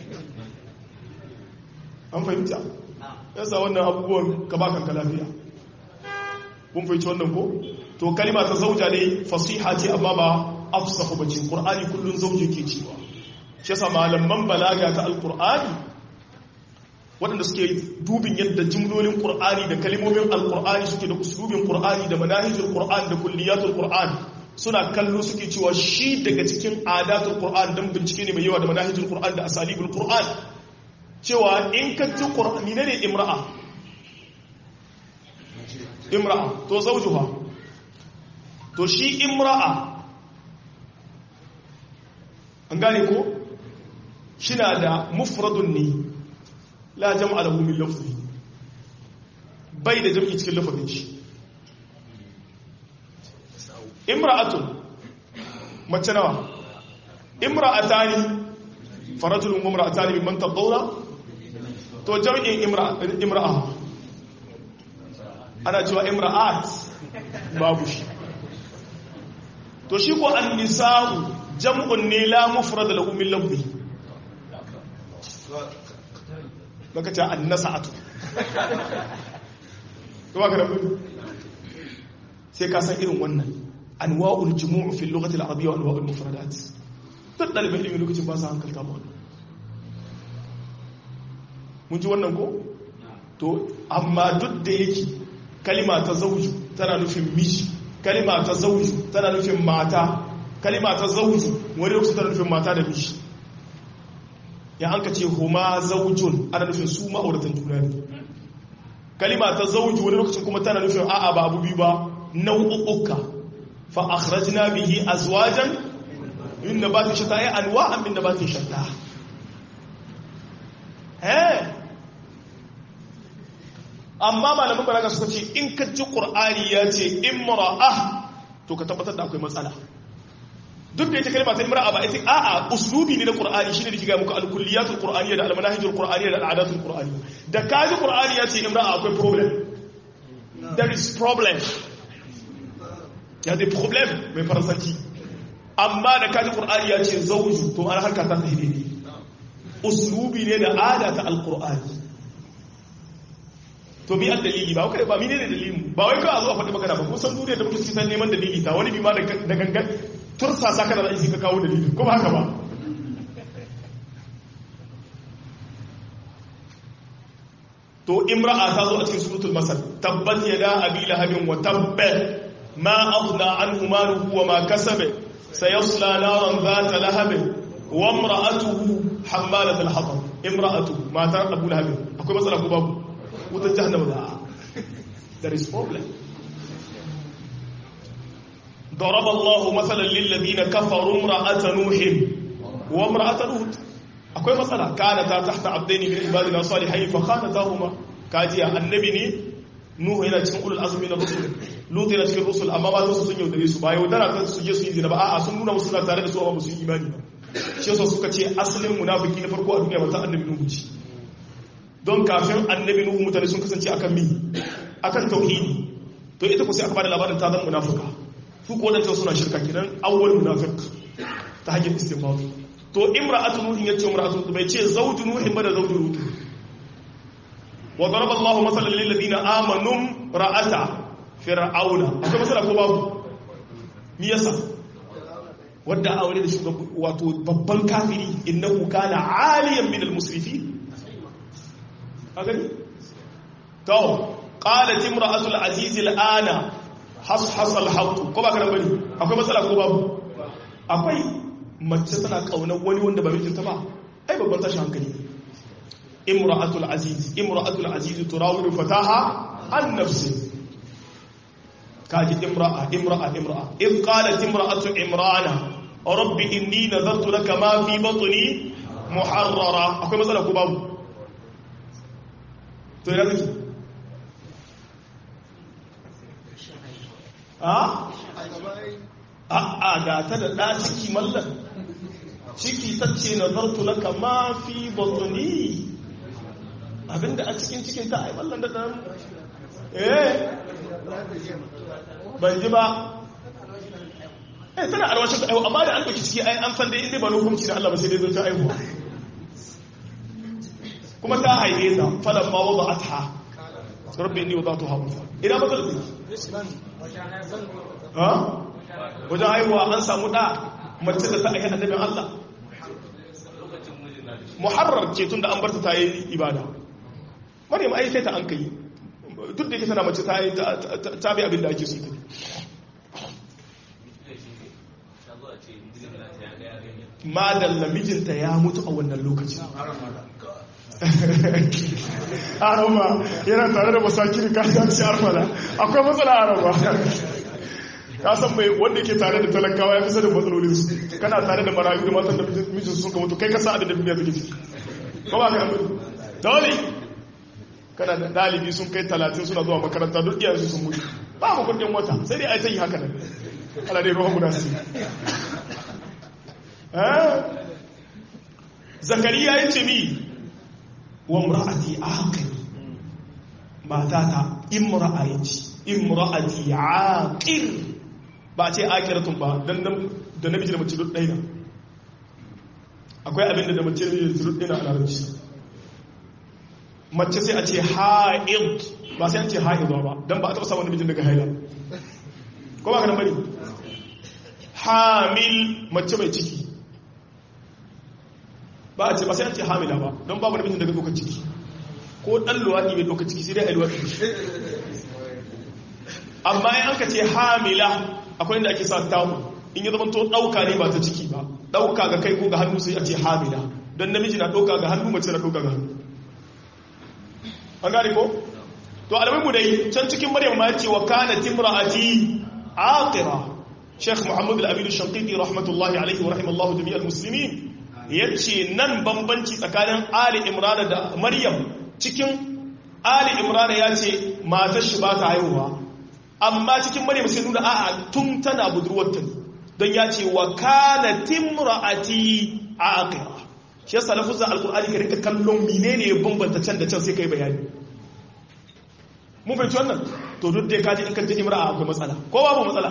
an fahimta yasa wannan abubuwan ka ba kanka lafiya kun fahimci wannan ko to kalima ta zauja ne fasiha ce amma ba afsahu bace qur'ani kullun zauje ke cewa shi yasa malaman balaga ta alqur'ani waɗanda suke dubin yadda jimlolin ƙur'ani da kalimomin alƙur'ani suke da uslubin ƙur'ani da manahijin ƙur'ani da kulliyatul ƙur'ani suna kallo suke cewa shi daga cikin adatul ƙur'ani don bincike ne mai yawa da manahijin ƙur'ani da asalibul ƙur'ani cewa in ka ji ƙur'ani ne ne imra'a imra'a to zaujuha to shi imra'a an gane ko shi na da mufradun ne la jam'a lahu min lafzi bai da jam'i cikin lafazin shi imra'atun mace nawa imra'atani farajulun wa imra'atani mimman tadawla to jam'in imra'a ana cewa imra'at babu shi to shi ko an-nisa'u jam'un ne la mufrad lahu min lafzi baka ce an-nasa'atu kuma ka rabu sai ka san irin wannan anwa'ul jumu'u fi lughati al-arabiyya wa anwa'ul mufradat duk dalibin ilimi lokacin ba su hankalta ba wannan mun ji wannan ko to amma duk da yake kalima ta zauju tana nufin miji kalima ta zauju tana nufin mata kalima ta zauju wani lokacin tana nufin mata da miji ya an ka ce huma zaujun ana nufin su ma'auratan juna ne kalima ta zauju wani lokacin kuma tana nufin a'a ba abu biyu ba nau'uka fa akhrajna bihi azwajan min nabatin shatta ay anwa'an min nabatin shatta eh amma malaman balaga suka ce in ka ji qur'ani ya ce imra'a to ka tabbatar da akwai matsala duk da ita kalma ta imra'a ba ita a'a uslubi ne na qur'ani shine da kiga muku al-kulliyatul qur'aniyya da al-manahijul qur'aniyya da al-adatul qur'aniyya da kaji qur'ani ya ce imra'a akwai problem there is problem ya da problem mai faransanci amma da kaji qur'ani ya ce zawju to an harka ta tahidi ne uslubi ne da ada ta al-qur'ani to bi dalili ba kai ba mine ne dalilin ba wai kawai a zo a faɗi magana ba kusan duniya da mutum san neman dalili ta wani bi ma da gangan tursa sa kana da ka kawo dalili ko ba haka ba to imra'a ta zo a cikin suratul masal tabbat yada abi lahabin wa tabba ma aghna anhu maluhu wa ma kasaba sayasla naran dhata lahab wa imra'atuhu hammalat al-hatab imra'atu mata abu lahab akwai matsala ko babu wutar jahannama da there is problem ضرب الله مثلا للذين كفروا امرأة نوح وامرأة لوط akwai matsala kana ta tahta abdaini min ibadina salihin fa khanatahuma kajiya annabi ne nuhu yana cikin ulul azmi na rusul lut yana cikin rusul amma ba su sun yaudare su ba yaudara ta su je su yi zina ba a'a sun nuna musu suna tare da su amma ba su yi imani ba shi yasa suka ce asalin munafiki na farko a duniya mata annabi nuhu ce don kafin annabi nuhu mutane sun kasance akan mi akan tauhidi to ita ku sai aka bada labarin ta zama munafika su ko wadanda suna shirka kenan awwal munafiq ta hanyar istinbat to imra'atu nuhin yace imra'atu bai ce zawju nuhin ba da zawju lut wa daraba Allahu masalan lil ladina amanu ra'ata fir'auna akwai masala ko babu me yasa wanda aure da shugaban wato babban kafiri innahu kana aliyan min al-musrifin agani to qalat imra'atu al-aziz al-ana hashas al-haqq ko ba kana bane akwai matsala ko babu akwai mace tana kaunar wani wanda ba mijinta ba ai babban tashi hankali imra'atu al-aziz imra'atu al-aziz turawidu fataha an nafsi kaji imra'a imra'a imra'a in qalat imra'atu imrana rabbi inni nadartu laka ma fi batni muharrara akwai matsala ko babu to yana zaki a a ga ta da ɗa ciki mallan ciki ta ce na zartu laka ma fi batuni abinda a cikin cikin ta ai mallan da ɗan eh ban ji ba eh tana arwashin ta aihu amma da an ɗauki ciki ai an san dai inda ba hukunci da Allah ba sai dai zai ta aihuwa kuma ta haife ta falon ma wadda a ta rabbi ni wadda ta haɓuta ina ba zai ha wajen haihuwa an samu ɗa mace da ta aiki annabin Allah muharrar ce tun da an barta ta yi ibada maryam ai sai ta an kai duk da yake tana mace ta yi ta bi abin da ake so madalla mijinta ya mutu a wannan lokacin arama yana tare da masakiri ka ta ci armala akwai matsala arama ka san mai wanda ke tare da talakawa ya fi sanin matsalolin su kana tare da marayu da matan da mijin sun mutu kai ka sa abin da duniya take ciki ko ba ka yi dole kana da dalibi sun kai talatin suna zuwa makaranta duk iyayensu sun mutu ba mu kudin wata sai dai a ta yi haka nan ala dai ruwan guda su zakariya ya ce mi wa mura'ati aqil matata imra'ati imra'ati aqil ba ce aqiratun ba dan da namiji da mace duk ɗaya akwai abin da mace da duk ɗaya a larabci mace sai a ce ha'id ba sai an ce ha'id ba dan ba a taɓa samun namijin daga haila ko ba ka nan bane hamil mace mai ciki ba a ce ba sai an ce hamila ba don babu namijin daga ɗaukar ciki ko ɗan luwaɗi mai ɗaukar ciki sai dai a luwaɗi amma in an ka ce hamila akwai inda ake sa tamu in yi zama to ɗauka ne ba ta ciki ba ɗauka ga kai ko ga hannu sai a ce hamila don namiji na ɗauka ga hannu mace na ɗauka ga hannu an gane ko to alamun mu dai can cikin maryam ma ce wa kana timra'ati aqira sheikh muhammad al-amin al-shanqiti rahmatullahi alaihi wa rahimallahu jami'al muslimin ya ce nan bambanci tsakanin ali imrana da maryam cikin ali imrana ya ce matar shi ba ta haihuwa amma cikin maryam sai nuna a'a tun tana budurwarta ne don ya ce wa kana timra'ati aqira shi yasa lafuzan alqur'ani ka rika kallon menene ya bambanta can da can sai kai bayani mun fahimci wannan to duk da kaji in kan ji imra'a akwai matsala ko babu matsala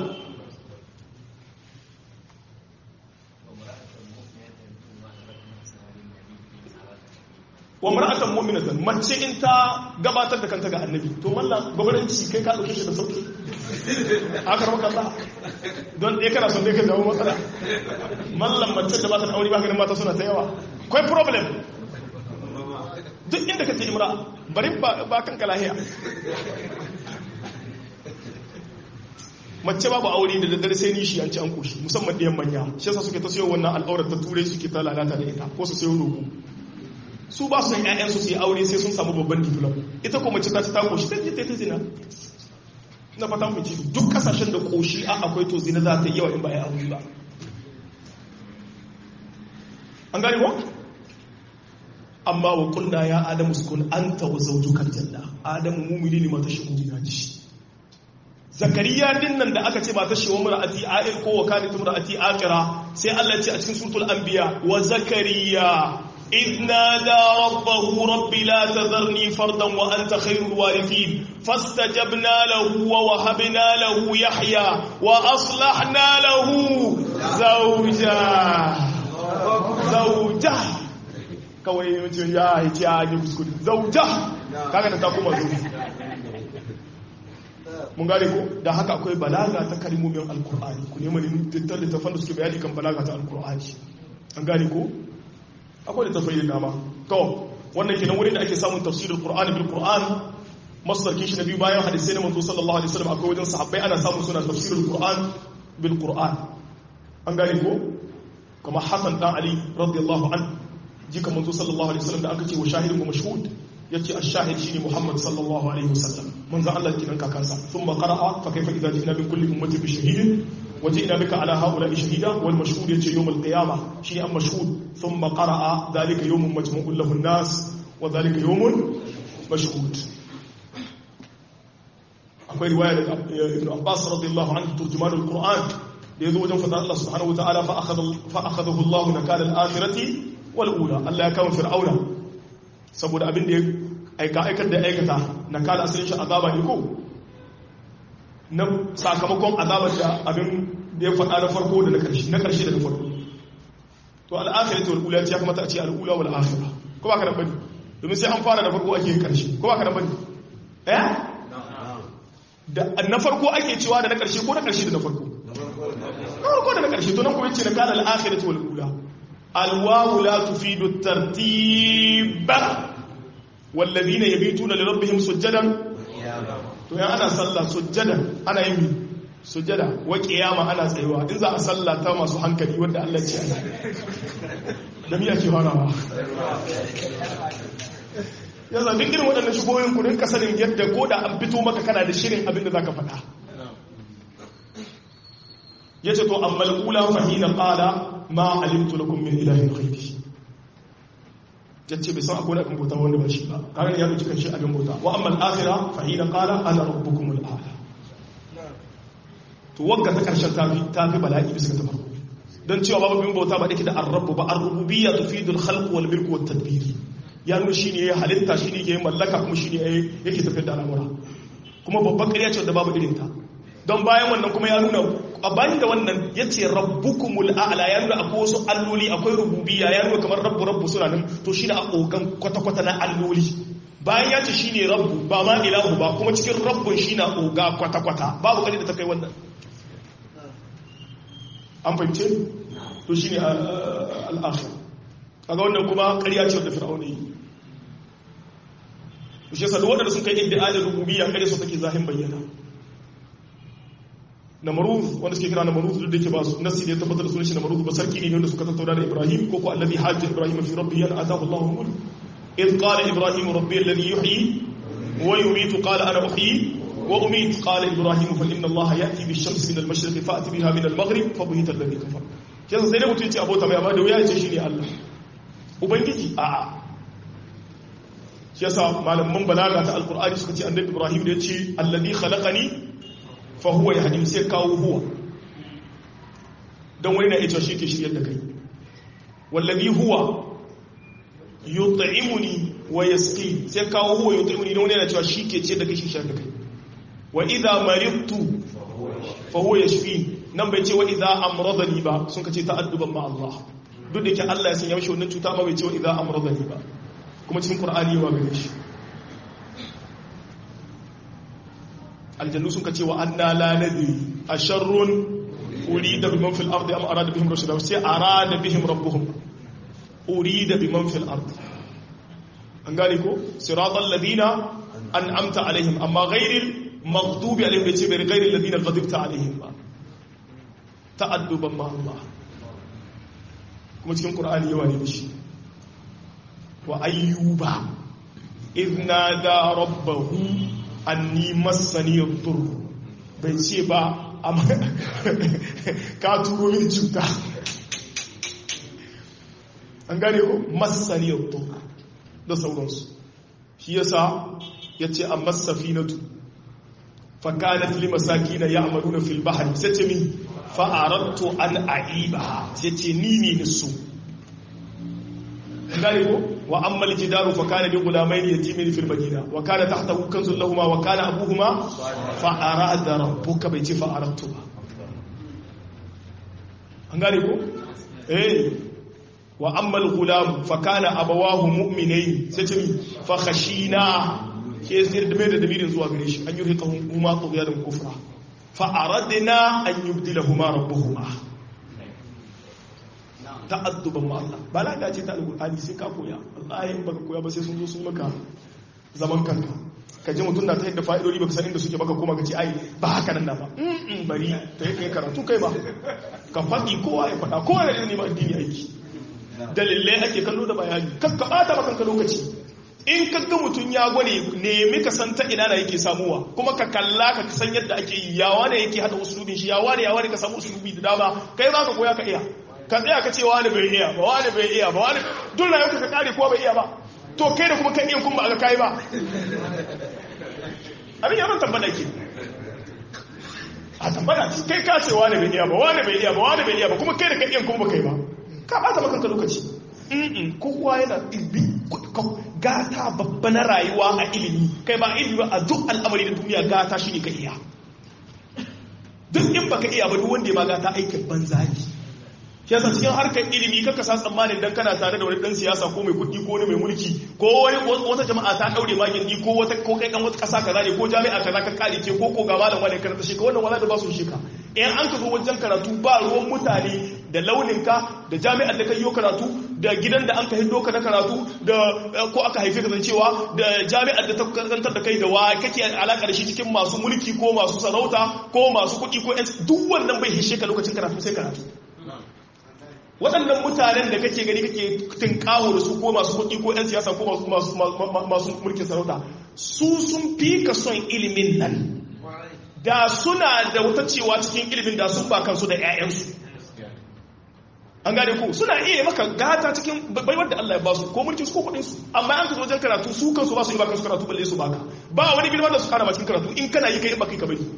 wa mar'atan mu'minatan mace in ta gabatar da kanta ga annabi to mallan gwamnati kai ka dauke shi da sauki aka rawa kalla don dai kana son dai ka jawo matsala mallan mace da ba ta aure ba ganin mata suna ta yawa kai problem duk inda kace imra bari ba ba kanka lahiya mace babu aure da daddare sai nishi an ci an koshi musamman ɗayan manya shi yasa suke ta sayo wannan al'aurar ta turai suke ta lalata da ita ko su sayo rogo su ba su san ƴaƴansu su yi aure sai sun samu babban diplom ita ko mace ta ci ta koshi ta je ta zina na fata mu ci duk kasashen da koshi a akwai to zina za ta yi yawa in ba ya aure ba an gane ko amma wa kunna ya adamu sukun anta wa zawjukal janna adamu mumini ne mata shi mumina ce zakariya din nan da aka ce ba ta shi wa mar'ati a'il ko wa kanat mar'ati aqira sai Allah ya ce a cikin suratul anbiya wa zakariya إذ نادى ربه رب لا تذرني فردا وأنت خير الوارثين فاستجبنا له ووهبنا له يحيى وأصلحنا له زوجا زوجا kawai mutum ya yi ce ya yi kuskure zauja kaga da ta kuma zo mun gane ko da haka akwai balaga ta kalmomin alkur'ani ku neman littattafan da suke bayani kan balaga ta alkur'ani an gane ko akwai da tafai da dama to wannan kenan wurin da ake samun tafsirin qur'ani bil qur'an masdarkin shi na biyu bayan hadisai na manzo sallallahu alaihi wasallam akwai wajen sahabbai ana samun suna tafsirin qur'an bil qur'an an gane ko kuma hasan dan ali radiyallahu an jika manzo sallallahu alaihi wasallam da aka ce wa shahidun wa mashhud yace ash-shahid shine muhammad sallallahu alaihi wasallam manzo Allah kinan kakansa thumma qara'a fa kayfa idza ji'na min kulli ummatin bi shahidin وجئنا بك على هؤلاء شهيدا والمشهود يجي يوم القيامة شيء مشهود ثم قرأ ذلك يوم مجموع له الناس وذلك يوم مشهود akwai riwaya da ibn Abbas radiyallahu anhu turjuman al-Qur'an da yazo wajen fadar Allah subhanahu wa ta'ala fa akhadha fa akhadahu Allah nakala al-akhirati wal ula Allah ya kama fir'auna saboda abin da ya aika aikar da aikata nakala asalin shi azaba ne ko na sakamakon azabar da abin da ya faɗa na farko da na ƙarshe na ƙarshe da na farko to al'akhirati wal ula ya kamata a ce al'ula wal akhirah ko ba ka nan bane domin sai an fara da farko ake yin ƙarshe ko ba ka nan bane eh da na farko ake cewa da na ƙarshe ko na ƙarshe da na farko na farko da na ƙarshe to nan kuma yace na kana al'akhirati wal ula alwawu la tufidu tartiba والذين يبيتون لربهم سجدا to yan ana sallah sujjada ana yin sujjada wa kiyama ana tsayuwa in za a sallah ta masu hankali wanda Allah ce ana da miya ke farawa yanzu duk irin waɗannan shigoyin ku rinka sanin yadda ko da an fito maka kana da shirin abin da za ka faɗa ya ce to amma al'ula fahina ƙala ma alimtu lakum min ilahin ghairi ya ce bai san akwai abin bauta wanda ba shi ba kaga ya ɗauki kan shi abin bauta wa amma al'akhira fahina ƙala ana rabbukum al'ala to wagga ta ƙarshen ta fi bala'i bisa ta farko don cewa babu bin bauta ba dake da arrabu ba arrububiyya tufidul khalq wal milk wat tadbir ya nuna shine ya halitta shine ya mallaka kuma shine yake tafiyar da al'amura kuma babban ƙarya ce da babu irin ta don bayan wannan kuma ya nuna a bayan da wannan yace rabbukumul a'la ya nuna akwai wasu alloli akwai rububiyya ya nuna kamar rabbu rabbu suna nan to shine a kogan kwata kwata na alloli bayan ya ce shine rabbu ba ma ilahu ba kuma cikin rabbun shine oga kwata kwata babu kadi da ta kai wannan an fahimce to shi ne al'akhir kaga wannan kuma ƙarya ce wadda fir'auna yi shi yasa waɗanda sun kai inda ajin rububiyya ƙarya su take zahin bayyana namaruz wanda suke kira namaruz duk da yake ba su nasi da ya tabbatar da sunan shi namaruz ba sarki ne wanda suka tattauna da ibrahim ko ko allazi hajja ibrahim fi rabbi yana atahu allahu mulk إذ قال إبراهيم ربي الذي يحيي ويميت قال أنا أحيي وأميت قال إبراهيم فإن الله يأتي بالشمس من المشرق فأتي بها من المغرب فبهت الذي كفر كذا sai dai mutum ce abota mai amma da wuya ce shine Allah ubangiji a a shi yasa malaman balaga ta alqur'ani suka ce annabi Ibrahim da yace alladhi khalaqani fa huwa yahdim sai kawo huwa dan wani na yace shi ke shiryar da kai wallazi huwa yut'imuni wa yasqi sai kawo huwa yut'imuni dan wani yana cewa shi ke ce da kai shi shar da kai wa idha maridtu fa huwa yashfi nan bai ce wa idha amradani ba sun kace ta'adduban ma Allah duk da ke Allah ya sanya mishi wannan cuta amma bai ce wa idha amradani ba kuma cikin Qur'ani yawa gare shi aljannu sun kace wa anna la nadri asharrun urida biman fil ardi am arada bihim rashada sai arada bihim rabbuhum urida biman fil ardi an gane ko siratal ladina an'amta alaihim amma ghairil maghdubi alaihim bai ce bai gairi ladina ghadibta alaihim ba ta'adduban ma Allah kuma cikin qur'ani yawa ne shi wa ayyuba idna da rabbahu anni massani yadur bai ce ba ka turo min cuta an gane ko massani yadur da sauransu shi yasa yace amma safinatu فكانت لمساكين يعملون في البحر ستمي فأردت أن أعيبها ستنيني نسو ذلك وأما الجدار فكان لغلامين يتيمين في المدينة وكان تحته كنز لهما وكان أبوهما فأراد ربك بيتي فأردتها ذلك إيه وأما الغلام فكان أبواه مؤمنين ستمي فخشينا ke zai da mai da damirin zuwa gare shi an yi rika huma tsogiya da kufra fa'aradina an yi bdila huma rabbuhuma ta'adduban ma Allah ba la ce ta alƙur'ani sai ka koya wallahi baka koya ba sai sun zo sun maka zaman kanka ka ji mutum na ta yadda fa'idodi baka san inda suke baka koma ka ce ai ba haka nan na ba bari ta yi kai karatu kai ba ka faɗi kowa ya faɗa kowa ya ne ba addini aiki dalilai ake kallo da bayani kakka ɓata makanka lokaci in ka ga mutum ya gware nemi ka san ta ina da yake samuwa kuma ka kalla ka san yadda ake yi yawa ne yake hada usulubin shi yawa ne yawa ne ka samu usulubi da dama kai za ka koya ka iya ka tsaya ka ce wani bai iya ba wani bai iya ba wani duk rayuwarka ka kare ko bai iya ba to kai da kuma kan iya kun ba aka kai ba abin yaron tambada ke a tambada kai ka ce wani bai iya ba wani bai iya ba wani bai iya ba kuma kai da kan iya kun ba kai ba ka bata maka lokaci kowa yana gata babba na rayuwa a ilimi kai ba ilimi ba a duk al'amari da duniya gata shi ne ka iya duk in baka iya ba duk wanda ya ma gata aikin banza ne shi yasa cikin harkar ilimi kaka sa tsammanin dan kana tare da wani dan siyasa ko mai kuɗi ko wani mai mulki ko wani wata jama'a ta daure ma gindi ko wata ko kai kan wata ƙasa kaza ne ko jami'a kaza ka kare ke ko ko ga malam wani karanta shi ka wannan wala da ba su shi ka in an ka zo wajen karatu ba ruwan mutane da launinka da jami'ar da ka yi karatu da gidan da an ka hindo ka na karatu da ko aka haife ka zancewa da jami'ar da ta karantar da kai da wa kake alaka da shi cikin masu mulki ko masu sarauta ko masu kuɗi ko yan duk wannan bai hishe ka lokacin karatu sai karatu waɗannan mutanen da kake gani kake tinkawo da su ko masu kuɗi ko 'yan siyasa ko masu mulkin sarauta su sun fi ka son ilimin nan da suna da wata cewa cikin ilimin da sun ba kansu da 'ya'yansu an gane ku suna iya maka gata cikin baiwar da Allah ya basu ko mulkin su ko kuɗin su amma an ka wajen karatu su kansu ba su yi ba kansu karatu balle su baka ba wani girma da su kara cikin karatu in kana yi kai ba kai ka bari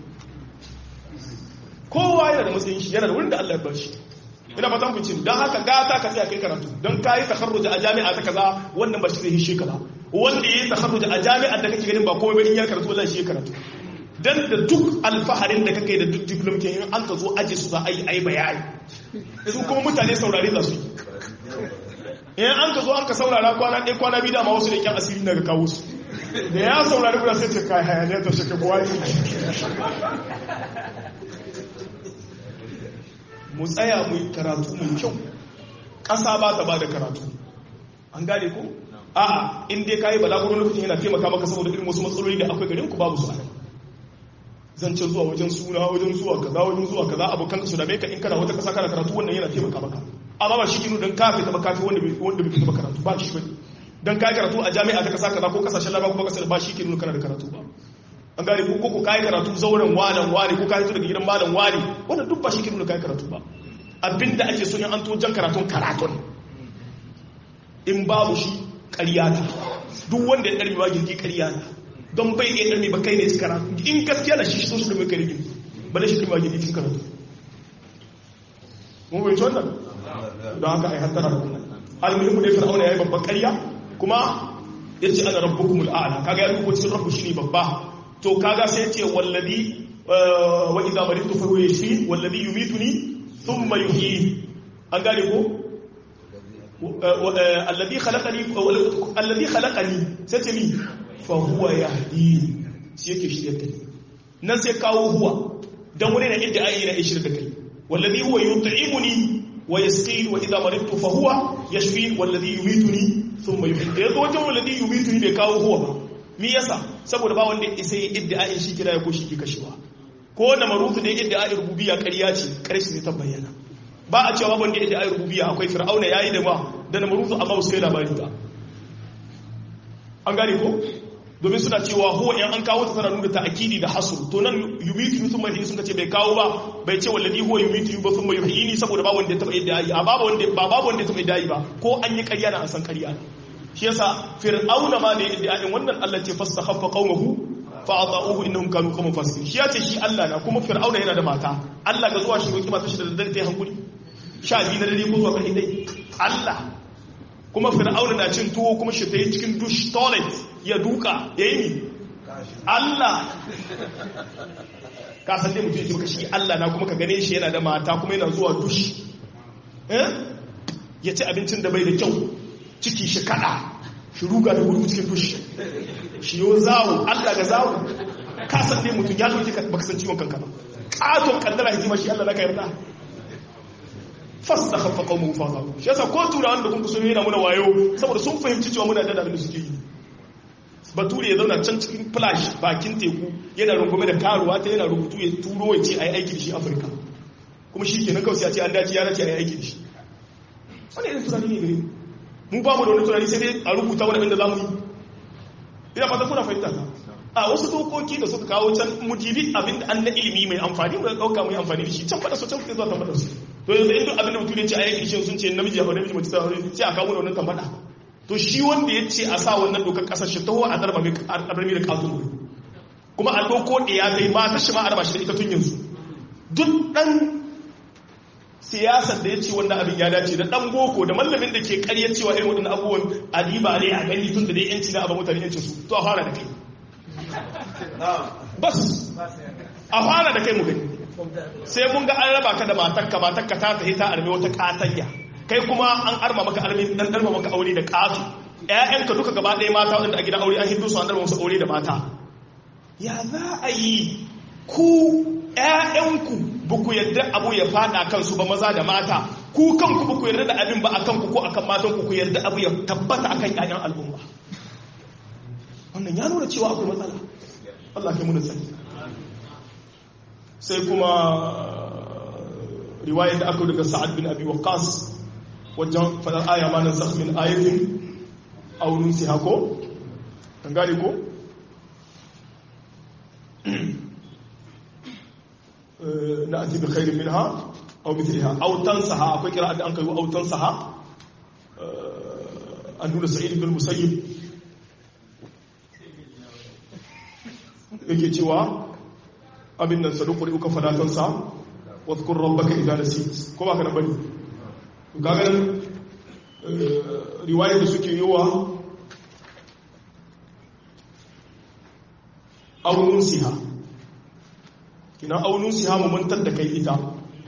kowa yana da matsayin shi yana da wurin da Allah ya bar shi ina fatan ku cin don haka gata ka tsaya kai karatu don ka yi takarruja a jami'a ta kaza wannan ba shi zai hishe ka ba wanda ya yi takarruja a jami'ar da kake ganin ba komai ba in ya karatu wallahi shi ya karatu dan da duk alfaharin da kake da duk diplom ke in an ka zo aje su za a yi ai bayani su kuma mutane saurare za su in an ka zo an ka saurara kwana ɗaya kwana biyu dama wasu da kyan asiri daga kawo su da ya saurari kuna sai ce kai hayaniyar ta shi ka buwa mu tsaya mu yi karatu mai kyau ƙasa ba ta ba da karatu an gane ko a'a in dai kayi balagurin lokacin yana taimaka maka saboda irin wasu matsaloli da akwai garin ku babu su a nan zancen zuwa wajen suna wajen zuwa kaza wajen zuwa kaza abokan ka su da ka in kana wata kasa kana karatu wannan yana taimaka maka amma ba shi kinu dan kafe ta kafe wanda bai wanda bai taba karatu ba shi bane dan kai karatu a jami'a ta kasa kaza ko kasashen larabawa ko kasar ba shi kinu kana da karatu ba an gane ko ko kai karatu zauren walan wani ko kai daga gidan malam wani wannan duk ba shi kinu kai karatu ba abinda ake so in an to jan karatun karatun in babu shi ƙarya ne duk wanda ya ɗarmi ba girgi ƙarya ne don bai iya ɗarmi ba kai ne cikin karatu in gaskiya da shi shi so shi ɗarmi kai girgi ba da shi ɗarmi ba girgi cikin karatu mun bai wannan don haka a yi hattara da wannan almuhimmu dai fir'auna ya yi babban ƙarya kuma ya ce ana rabbukumul a'la kaga ya rubuta cikin rabbu shine babba to kaga sai ya ce wallazi wa idza maritu fa huwa yashfi wallazi yumituni thumma yuhyi an gane ko alladhi khalaqani alladhi khalaqani sai ce mi fa huwa yahdi shi yake shirye da ni nan sai kawo huwa dan wani na inda ayi na shirye da kai wallazi huwa yut'imuni wa yasqini wa idha maridtu fa huwa yashfin wallazi yumituni thumma yuhyi yazo wajen wallazi yumituni bai kawo huwa ba me yasa saboda ba wanda isa yi iddia'in shi kira ya ko shi ke kashewa ko na marufu da iddia'in rububiyya ƙarya ce ƙarshe ne ta bayyana ba a cewa wanda iddia'in rububiyya akwai fir'auna yayi da ma da na marufu amma su kai labari ba an gane ko domin suna cewa huwa in an kawo ta tana nuna ta'akidi da hasr to nan yumitu yusun mai sun ce bai kawo ba bai ce wallahi huwa yumitu ba sun mai yuhyini saboda ba wanda ya taba iddia'ai a babu wanda ba babu wanda ya taba iddia'ai ba ko an yi ƙarya na an san ƙarya ne shi yasa fir'auna ma da iddia'in wannan Allah ce fastakhaffa qaumahu fa ata'uhu innahum kanu qauman fasiqin shi yace shi Allah na kuma fir'auna yana da mata Allah ga zuwa shi roki mata shi da daddare ta yi hankuri sha biyu na dare ko zuwa ƙarfi dai Allah kuma fir'auna na cin tuwo kuma shi ta yi cikin dush toilet ya duka ya yi Allah ka san dai mutum ya ce maka shi Allah na kuma ka gane shi yana da mata kuma yana zuwa dush ya ci abincin da bai da kyau ciki shi kada shi ruga da gudu cikin dush shi yo zawo Allah ga zawo ka san dai mutum ya zoki baka san ciwon kanka ba katon kaddara hikima shi Allah na ka yarda fasta khaffa qawmu fa shi yasa ko turawan da kun kusa yana muna wayo saboda sun fahimci cewa muna da abin da suke yi bature ya zauna can cikin flash bakin teku yana rungume da karuwa ta yana rubutu ya turo ya ce a yi aiki da shi afirka kuma shi kenan kawai sai a ce an dace ya dace a yi aiki da shi wani irin tunani ne gare mu ba mu da wani tunani sai dai a rubuta wani abin da za mu yi ina fata kuna fahimta ta a wasu dokoki da suka kawo can mu dibi abin da an na ilimi mai amfani mu dauka mu yi amfani da shi can fada su can kuke zuwa tambata su to yanzu inda abin da mutum ya ce a yi shi sun ce namiji ya faɗa namiji mace ta faɗa sai a kawo da wannan tambata to shi wanda ya ce a sa wannan dokar kasar shi taho a darba mai da katon wuri kuma a doko da ya kai mata shi ma a raba shi da ita tun yanzu duk dan siyasar da ya ce wanda abin ya dace da dan boko da mallamin da ke karyar cewa irin waɗannan abubuwan adiba ne a gani tun da dai yanci na abin mutane yancin su to a fara da kai bas a fara da kai mu gani sai mun ga an raba ka da matakka matakka ta tafi ta arme wata katanya kai kuma an arma maka arme dan darma maka aure da katu ƴaƴanka duka gaba ɗaya mata wanda a gidan aure an hindu su an darma musu aure da mata ya za a yi ku ƴaƴanku ba ku yarda abu ya fada kansu ba maza da mata ku kanku ba ku yarda da abin ba a kanku ko akan matanku ku yarda abu ya tabbata akan ƴaƴan al'umma wannan ya nuna cewa akwai matsala Allah kai muna sani sai kuma riwayar da aka daga sa'ad bin abi waqas wajen fadar aya ma nan min ayatin aunin si hako an gane ko na ati bi khairin minha aw mithliha aw tansaha akwai kira da an kai aw tansaha an nuna sa'id ibn musayyib yake cewa abin nan saduquri uka fadatansa wadhkur rabbaka idha nasit ko ba ka da bane kaga riwayar da suke yiwa aunin siha kina aunin siha mu mantar da kai ita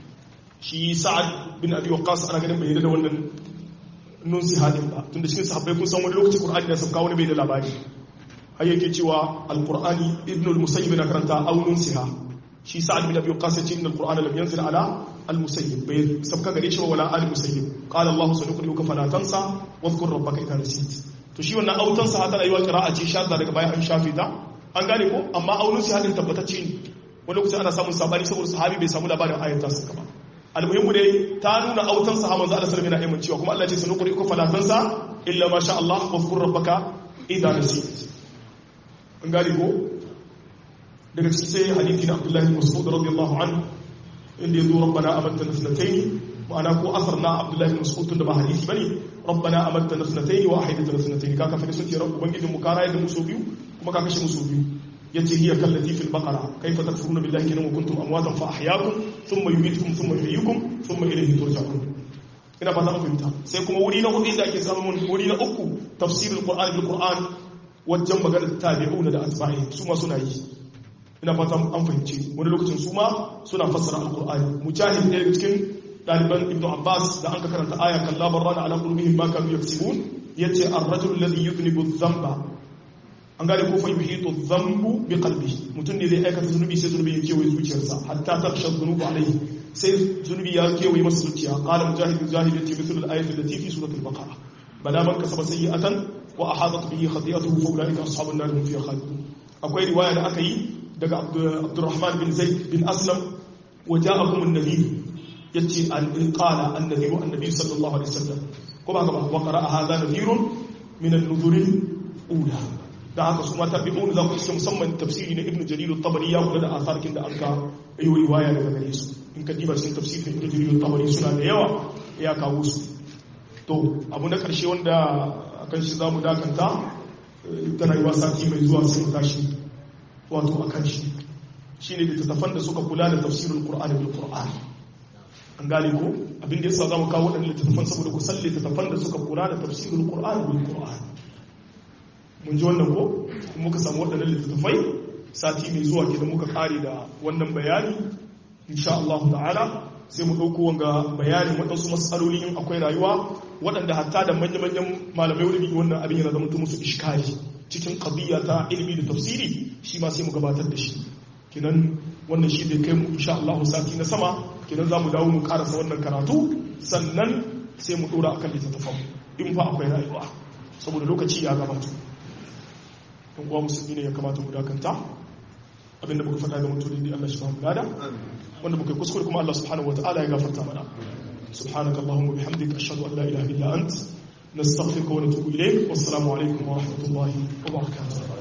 shi sa'ad bin abi waqqas ana ganin bai da wannan nun siha din ba tunda cikin sahabbai kun san wani lokaci qur'ani da sabka wani bai da labari har yake cewa alqur'ani ibnu al-musayyib na karanta aunin siha shi sa'ad bin abi waqqas yace inna al-qur'ana lam yanzil ala al-musayyib bai sabka gare shi wala al-musayyib qala allah sanuqri'uka fala tansa wadhkur rabbaka idha nasit to shi wannan autan sa tana yiwa qira'a ce shadda daga baya an shafe ta an gane ko amma aunin si hadin tabbatacce ne wani lokaci ana samun sabani saboda sahabi bai samu labarin ayat ta saka ba almuhimmu dai ta nuna autan sahaban manzo Allah sallallahu alaihi wasallam cewa kuma Allah ya ce sanuqri'uka fala tansa illa ma sha Allah wadhkur rabbaka idha nasit an gane ko daga cikin sai hadithi na abdullahi mas'ud radiyallahu anhu inda yazo rabbana amanna nasnatayn ma'ana ko asar na abdullahi mas'ud tunda ba hadisi bane rabbana amanna nasnatayn wa ahidatu nasnatayn ka kafa sun ce rabbu bangijin mu kara yadda musu biyu kuma ka kashe musu biyu yace hiya kallati fil baqara kayfa takfuruna billahi kana wa kuntum amwatan fa ahyaakum thumma yumitukum thumma yuhyikum thumma ilayhi turja'un ina fata mun fahimta sai kuma wuri na hudu da ake samun wuri na uku tafsirul qur'an bil qur'an wajen maganar tabi'una da atba'i su ma suna yi ina fatan an fahimci wani lokacin su ma suna fassara alkur'ani mujahid ne daga cikin ɗaliban ibn abbas da an ka karanta aya kan labar rana ala qulubihim ma kanu yaksibun yace ar-rajul alladhi yudnibu dhanba an gane ko fa yuhitu dhanbu bi qalbihi mutum ne zai aikata zunubi sai zunubi ya kewaye zuciyarsa hatta taksha dhunubu alayhi sai zunubi ya kewaye masa zuciya qala mujahid mujahid yace mithl al-ayati allati fi surati al-baqara bala man kasaba sayyi'atan wa ahadat bihi khati'atuhu fa ulaika ashabun nar hum fiha khalidun akwai riwaya da aka yi daga abdurrahman bin zaid bin aslam wa ja'akum an-nabi yace an qala an-nabi wa annabi sallallahu alaihi wasallam ko ba gaba wa qara'a hadha nadhirun min an-nuzur ula da haka su mata bi'un za ku iske musamman tafsiri na ibnu jarir at-tabari ya kula da asarkin da anka yi riwaya daga gare su in ka diba cikin tafsirin ibnu jarir at-tabari suna da yawa ya kawo su to abu na karshe wanda akan shi zamu dakanta tana yi sati mai zuwa sai mu tashi wato a kan shi shi ne littattafan da suka kula da tafsirin ƙur'ani bil ƙur'ani an gane ko abin da ya sa za mu kawo waɗannan littattafan saboda ku san littattafan da suka kula da tafsirin ƙur'ani bil ƙur'ani mun ji wannan ko kuma muka samu waɗannan littattafai sati mai zuwa ke da muka ƙare da wannan bayani insha Allah ta'ala sai mu ɗauko wanga bayanin waɗansu matsaloli in akwai rayuwa waɗanda hatta da manya-manyan malamai wani wannan abin yana zama musu iskari cikin ƙabiya ta ilimi da tafsiri shi ma sai mu gabatar da shi kinan wannan shi zai kai mu insha Allah sati na sama kinan za mu dawo mu karasa wannan karatu sannan sai mu ɗora akan littattafan in fa akwai rayuwa saboda lokaci ya gabata in kuwa musulmi ne ya kamata mu dakanta abinda muka faɗa ga mutum ne Allah shi ba mu gada wanda muka kuskure kuma Allah subhanahu wataala ya gafarta mana subhanaka allahumma bihamdika ashhadu an la ilaha illa ant nastaghfiruka wa natubu ilayk wassalamu alaikum wa rahmatullahi wa barakatuh